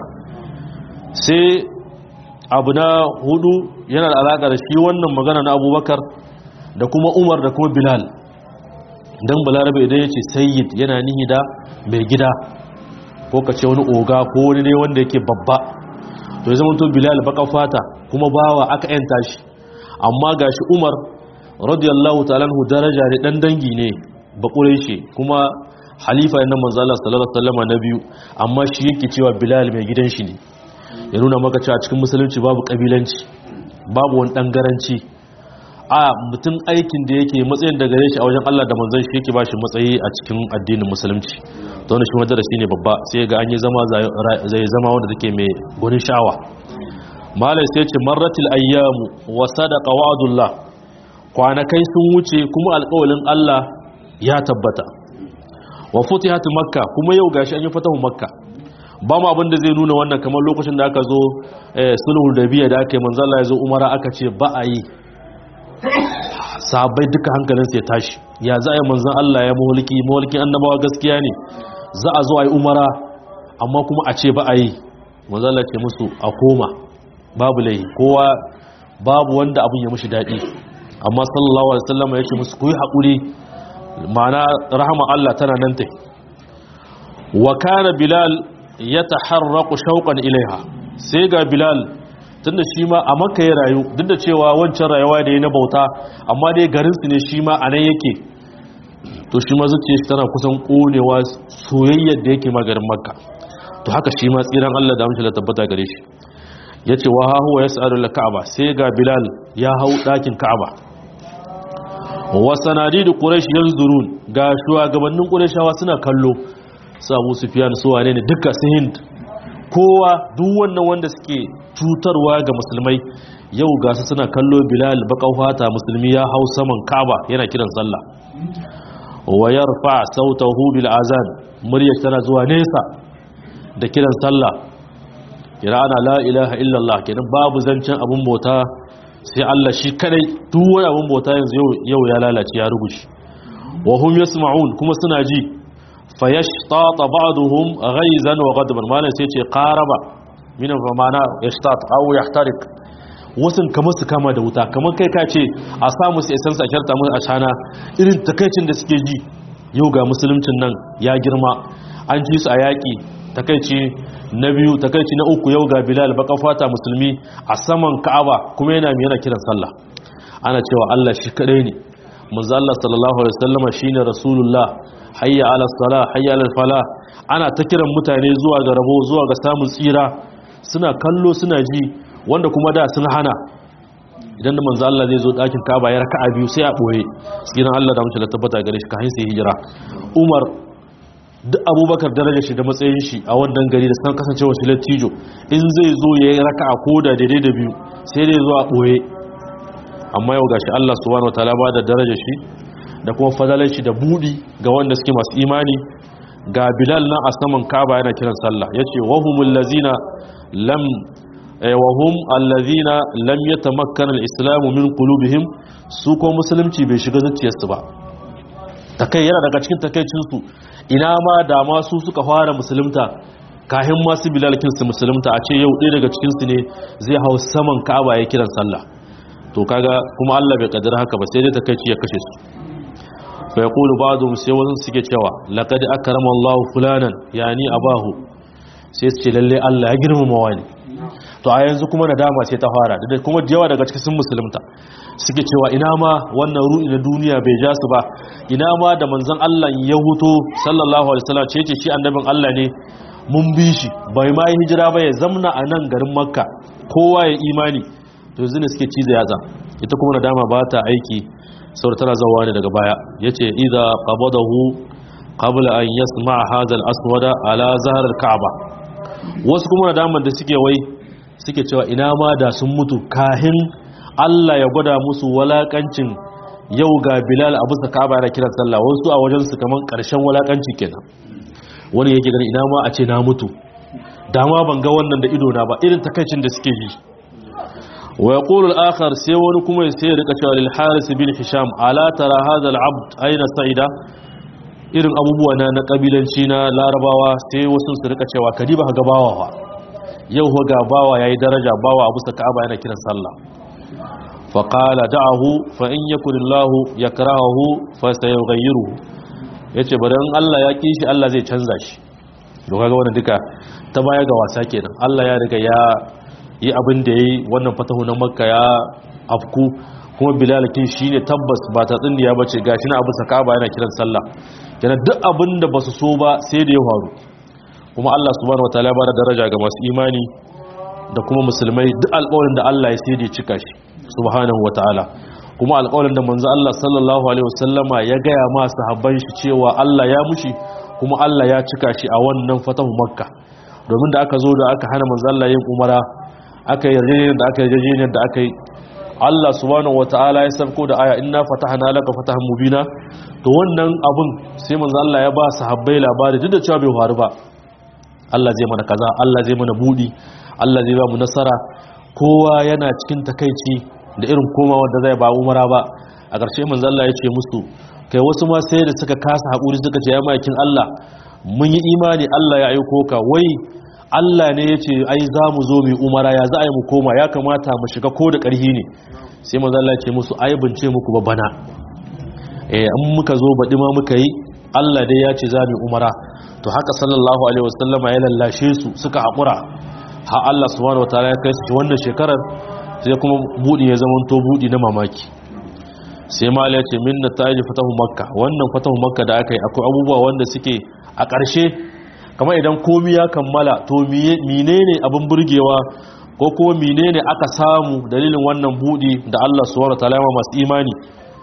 sai abu na hudu yana da alaƙa da shi wannan magana na abubakar da kuma umar da kuma bilal don balarabe idan ya ce sayyid yana nihi da mai gida ko ka ce wani oga ko wani ne wanda yake babba to ya zama to bilal baka fata kuma bawa aka yanta shi amma gashi umar radiyallahu ta'ala daraja ne dan dangi ne bakure shi kuma halifa yana manzala sallallahu alaihi wasallam na biyu amma shi yake cewa bilal mai gidan shi ne ya nuna maka cewa cikin musulunci babu kabilanci babu wani dangaranci a mutum aikin da yake matsayin da gare shi a wajen Allah da manzon shi yake bashi matsayi a cikin addinin musulunci to wannan shi madarasi ne babba sai ga an yi zama zai zama wanda take mai gurin sha'awa malai sai ce marratil ayyamu wa sadaqa wa'dullah kwanakai sun wuce kuma alƙawalin Allah ya tabbata wa futihat makka kuma yau gashi an yi fatahu makka ba mu abin da zai nuna wannan kamar lokacin da aka zo sulhul dabiya da aka yi manzo Allah ya zo umara aka ce ba a yi sahabbai duka hankalin sai tashi ya za a yi manzon Allah ya mulki mulkin annabawa gaskiya ne za a zo a yi umara amma kuma a ce ba a yi manzo Allah ce musu a koma babu laihi kowa babu wanda abin ya mushi daɗi amma sallallahu alaihi wasallam ya ce musu ku yi haƙuri ma'ana rahama Allah tana nan ta wa kana bilal ya taharraqu shauqan ilaiha sai ga bilal tunda shi ma a makka ya rayu duk da cewa wancan rayuwa da ya na bauta amma dai garin su ne shi ma anan yake to shi ma zuciyar shi tana kusan konewa soyayyar da yake ma garin makka to haka shi ma tsiran Allah da amince da tabbata gare shi yace wa ha huwa yas'alu al-ka'ba sai ga bilal ya hau dakin ka'aba wa sanadidu quraish yanzurun ga shugabannin qurayshawa suna kallo su Abu Sufyan su wane ne duka su Hind kowa duk wannan wanda suke cutarwa ga musulmai yau ga su suna kallo Bilal baƙau fata musulmi ya hau saman Kaaba yana kiran sallah wa yarfa sautahu bil azan muryar tana zuwa nesa da kiran sallah kira ana la ilaha illallah kenan babu zancen abun bauta sai Allah shi kadai duk wani abun bauta yanzu yau ya lalace ya rugushi wa hum yasma'un kuma suna ji fayashtata ba'duhum ghaizan wa ghadban malan sai ce qaraba minan famana yashtat aw yahtarik wasun kamar su kama da wuta kamar kai ka ce a samu su isan sa sharta mu a shana irin takaicin da suke ji yau ga musuluncin nan ya girma an ji su a yaki takaici na biyu takaici na uku yau ga bilal baka fata musulmi a saman ka'aba kuma yana yana kiran sallah ana cewa Allah shi kadai ne manzo Allah sallallahu alaihi wasallama shine rasulullah hayya ala salah hayya ala falah ana ta kiran mutane zuwa ga rabo zuwa ga samun tsira suna kallo suna ji wanda kuma da sun hana idan da manzo Allah zai zo dakin Kaaba ya raka'a biyu sai a boye cikin Allah da mutum da tabbata gare shi kafin sai hijira Umar duk Abubakar darajar shi da matsayin shi a wannan gari da san kasancewa shi lattijo in zai zo ya yi raka'a ko da daidai da biyu sai dai zo a boye amma yau gashi Allah subhanahu wataala ba da darajar shi da kuma fadalar shi da budi ga wanda suke masu imani ga Bilal na a saman Kaaba yana kiran sallah yace wahumul lazina lam wahum allazina lam yatamakkana al-islamu min qulubihim su ko musulunci bai shiga zuciyarsu ba takai yana daga cikin takeicin su ina ma da ma su suka fara musulunta kahin masu bilal kin su musulunta a ce yau ɗaya daga cikin su ne zai hau saman ka'aba ya kiran sallah to kaga kuma Allah bai kaddara haka ba sai dai takeici ya kashe su fa yaqulu ba'dhum sai wasu suke cewa laqad akrama Allah fulanan yani abahu sai su ce lalle Allah ya girmama wani to a yanzu kuma nadama ce ta fara da kuma yawa daga cikin sun musulunta suke cewa ina ma wannan ru'i na duniya bai ja su ba ina ma da manzon Allah ya huto sallallahu alaihi wasallam ce ce shi annabin Allah ne mun bi shi bai ma yi hijira ba ya zamna a nan garin makka kowa ya imani to yanzu ne suke cize yatsa ita kuma nadama ba ta aiki saboda tana zawa ne daga baya yace idza qabadahu qabla an yasma hadha al-aswada ala zahr al-ka'ba wasu kuma nadaman da suke wai suke cewa ina ma da sun mutu kahin Allah ya gwada musu walakancin yau ga Bilal abu sa Ka'aba yana kiran sallah wasu a wajen su kaman karshen walakanci kenan wani yake gani ina ma a ce na mutu dama ban ga wannan da ido na ba irin takaicin da suke yi wa yaqulu al-akhar sai wani kuma sai ya rika cewa lil Haris bin Hisham ala tara hadha al-abd aina sa'ida irin abubuwa na na kabilanci na Larabawa sai wasu su rika cewa kadiba ga bawa fa yau ga bawa yayi daraja bawa abu sa Ka'aba yana kiran sallah فقال دعه فإن يكن الله يكرهه فسيغيره yace bari in Allah ya ki shi Allah zai canza shi to kaga wannan duka ta baya ga wasa kenan Allah ya riga ya yi abin da yayi wannan fatahu na Makka ya afku kuma Bilal kin shine tabbas ba ta tsindiya bace gashi na Abu Sakaba yana kiran sallah kenan duk abin da basu so ba sai da ya faru kuma Allah subhanahu wataala ya bada daraja ga masu imani da kuma musulmai duk alƙawarin da Allah ya sai da ya cika shi subhanahu wataala kuma alƙawarin da manzo Allah sallallahu alaihi wasallama ya gaya ma sahabban shi cewa Allah ya mushi kuma Allah ya cika shi a wannan fatahu makka domin da aka zo da aka hana manzo Allah yin umara aka yi yarjejeniyar da aka yi yarjejeniyar da aka yi Allah subhanahu wataala ya sabko da aya inna fatahna laka fatahan mubina to wannan abun sai manzo Allah ya ba sahabbai labari duk da cewa bai faru ba Allah zai mana kaza Allah zai mana budi Allah zai ba mu nasara kowa yana cikin takaici da irin koma wanda zai ba umara ba a ƙarshe manzo Allah ya ce musu kai wasu ma sai da suka kasa haƙuri suka ce ya makin Allah mun yi imani Allah ya aiko ka wai Allah ne ya ce ai za mu zo mu umara ya za a yi mu koma ya kamata mu shiga ko da ƙarhi ne sai manzo Allah ya ce musu ai bin ce muku ba bana eh in muka zo baɗi ma muka yi Allah dai ya ce za mu umara to haka sallallahu alaihi wasallama ya lallashe su suka haƙura ha Allah subhanahu wataala ya kai su wannan shekarar sai kuma budi ya zama to budi na mamaki sai mala ya ce min nataji fatahu makka wannan fatahu makka da aka yi akwai abubuwa wanda suke a ƙarshe kamar idan komi ya kammala to menene abin burgewa ko kuma menene aka samu dalilin wannan budi da Allah subhanahu wataala ya masu imani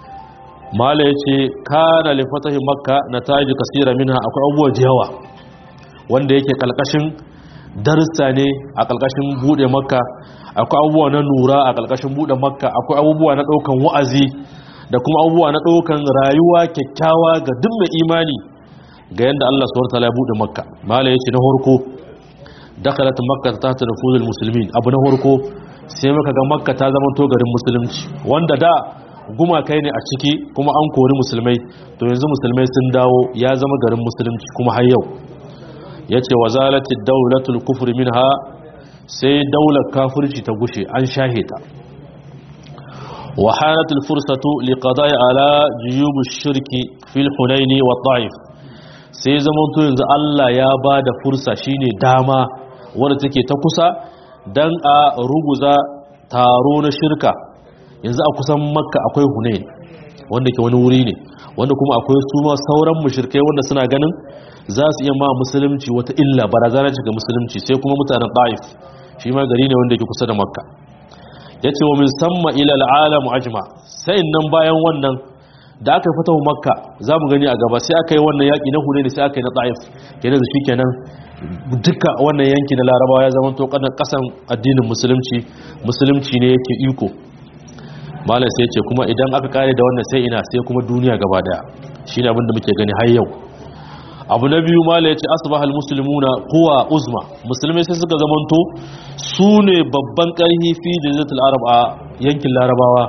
mala ya ce kana li fatahi makka nataji kasira minha akwai abubuwa da yawa wanda yake kalkashin darussa ne a ƙarƙashin buɗe makka akwai abubuwa na nura a ƙarƙashin buɗe makka akwai abubuwa na ɗaukan wa'azi da kuma abubuwa na ɗaukan rayuwa kyakkyawa ga duk mai imani ga yadda Allah subhanahu wataala ya buɗe makka mala yace na horko dakhalat makka ta ta nufuzul muslimin abu na horko sai muka ga makka ta zama to garin musulunci wanda da gumakai ne a ciki kuma an kori musulmai to yanzu musulmai sun dawo ya zama garin musulunci kuma har yau ya ce wa zalati daulatul kufri minha sai daular kafirci ta gushe an shahe ta wa hanatul fursatu liqada'i ala juyubush shirki fil hunaini wa ta'if sai zaman to yanzu Allah ya bada fursa shine dama wanda take ta kusa dan a ruguza taro na shirka yanzu a kusan makka akwai hunain wanda ke wani wuri ne wanda kuma akwai su ma sauran mushrikai wanda suna ganin za su iya ma musulunci wata illa barazana ga musulunci sai kuma mutanen ta'if shi ma gari ne wanda ke kusa da makka yace wa min samma ila al'alam ajma sai nan bayan wannan da aka fata makka za mu gani a gaba sai aka yi wannan yaƙi na hunaini sai aka yi na ta'if kenan da shi kenan duka wannan yanki na larabawa ya zama to kasan addinin musulunci musulunci ne yake iko malam sai ce kuma idan aka kare da wannan sai ina sai kuma duniya gaba daya shine abin da muke gani har yau abu na biyu malam ya ce asbahal muslimuna huwa uzma musulmai sai suka zamanto su ne babban karhi fi jaziratul arab a yankin larabawa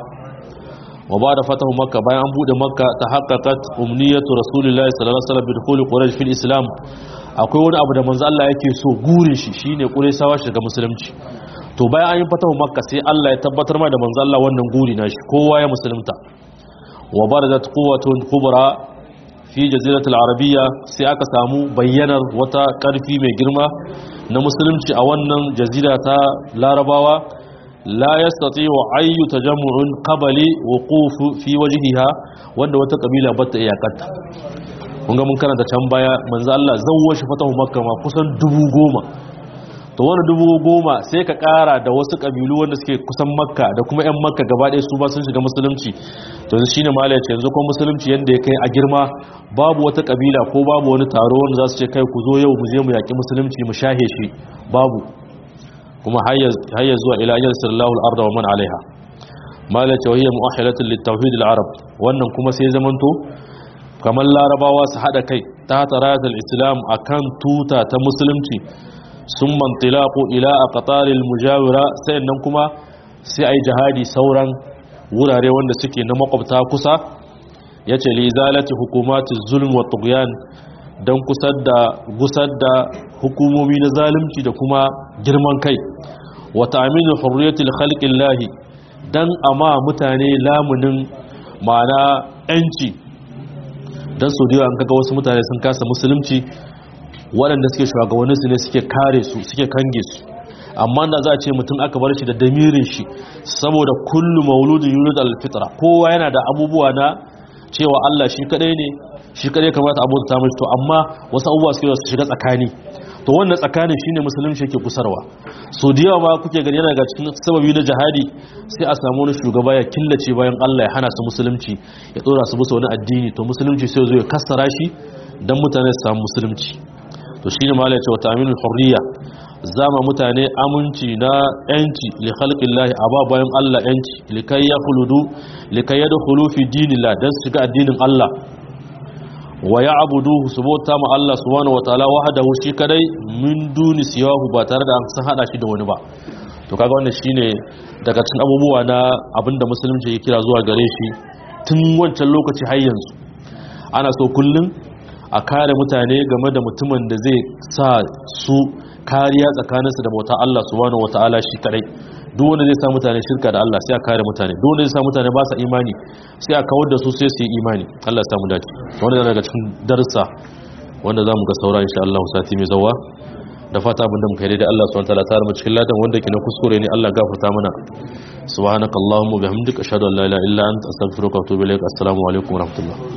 wa ba da fatahu makka bayan an bude makka ta haqqaqat umniyatu rasulillahi sallallahu alaihi wasallam bi dukhuli quraish fil islam akwai wani abu da manzo Allah yake so gurin shi shine quraishawa shiga musulunci to bayan an yi fatahu makka sai Allah ya tabbatar ma da manzo Allah wannan guri na shi kowa ya musulunta wa baradat quwwatun kubra fi jaziratul arabiyya sai aka samu bayyanar wata karfi mai girma na musulunci a wannan jazira ta larabawa la yastati'u ayyu tajammu'un qabli wuquf fi wajhiha wanda wata kabila bata iyakanta kun ga mun karanta can baya manzo Allah zawwa shi fatahu makka ma kusan dubu goma to wani dubu goma sai ka kara da wasu kabilu wanda suke kusan makka da kuma yan makka gaba ɗaya su ba sun shiga musulunci to yanzu shine mala ya ce yanzu kuma musulunci yanda ya kai a girma babu wata kabila ko babu wani taro wanda za su ce kai ku zo yau mu je mu yaƙi musulunci mu shahe shi babu kuma hayya zuwa ila ajal sallallahu al-arda wa man alaiha mala ce wahiyya mu'ahilatun lit-tauhid al-arab wannan kuma sai zamanto kamar larabawa su hada kai ta taratul islam akan tuta ta musulunci sun mantilaku ila a ƙataril mujawira sai nan kuma sai a yi jihadi sauran wurare wanda suke na makwabta kusa ya ce lizalati hukumati zulm wa tughyan don gusar da hukumomi na zalunci da kuma girman kai wa ta'minu hurriyatil khalqillahi dan ama mutane lamunin ma'ana yanci dan su da an kaga wasu mutane sun kasa musulunci waɗanda suke shugabanninsu ne suke kare su suke kange su amma da za a ce mutum aka bar shi da damirin shi saboda kullu mauludin yulud alfitra kowa yana da abubuwa na cewa Allah shi kadai ne shi kadai kamata abu ta mishi to amma wasu abubuwa suke su shiga tsakani to wannan tsakanin shine musulunci yake kusarwa so da yawa ma kuke gani yana daga cikin sababi na jihadi sai a samu wani shugaba ya killace bayan Allah ya hana su musulunci ya dora su musu wani addini to musulunci sai zo ya kassara shi dan mutane su samu musulunci to shi ne mala ya ce wata aminin hurriya zama mutane aminci na yanci li khalqillahi aba bayan Allah yanci likai ya khuludu likai ya dukhulu fi dinillah dan su shiga addinin Allah wa ya'buduhu subhanahu ma Allah subhanahu wataala wahdahu shi kadai min duni siyahu ba tare da an san hada shi da wani ba to kaga wannan shine daga cikin abubuwa na abinda musulunci ya kira zuwa gare shi tun wancan lokaci har yanzu ana so kullum a kare mutane game da mutumin da zai sa su kariya tsakaninsu da bauta Allah subhanahu wataala shi kadai duk wanda zai sa mutane shirka da Allah sai a kare mutane duk wanda zai sa mutane ba sa imani sai a kawar da su sai su yi imani Allah ya samu dace wanda daga cikin darussa wanda zamu ga saura insha Allah sati mai zawa da fata abinda muka yi da Allah subhanahu wataala ta mu cikin ladan wanda ke na kuskure ne Allah gafarta mana subhanakallahumma bihamdika ashhadu an la ilaha illa anta astaghfiruka wa atubu ilaik assalamu alaikum wa rahmatullah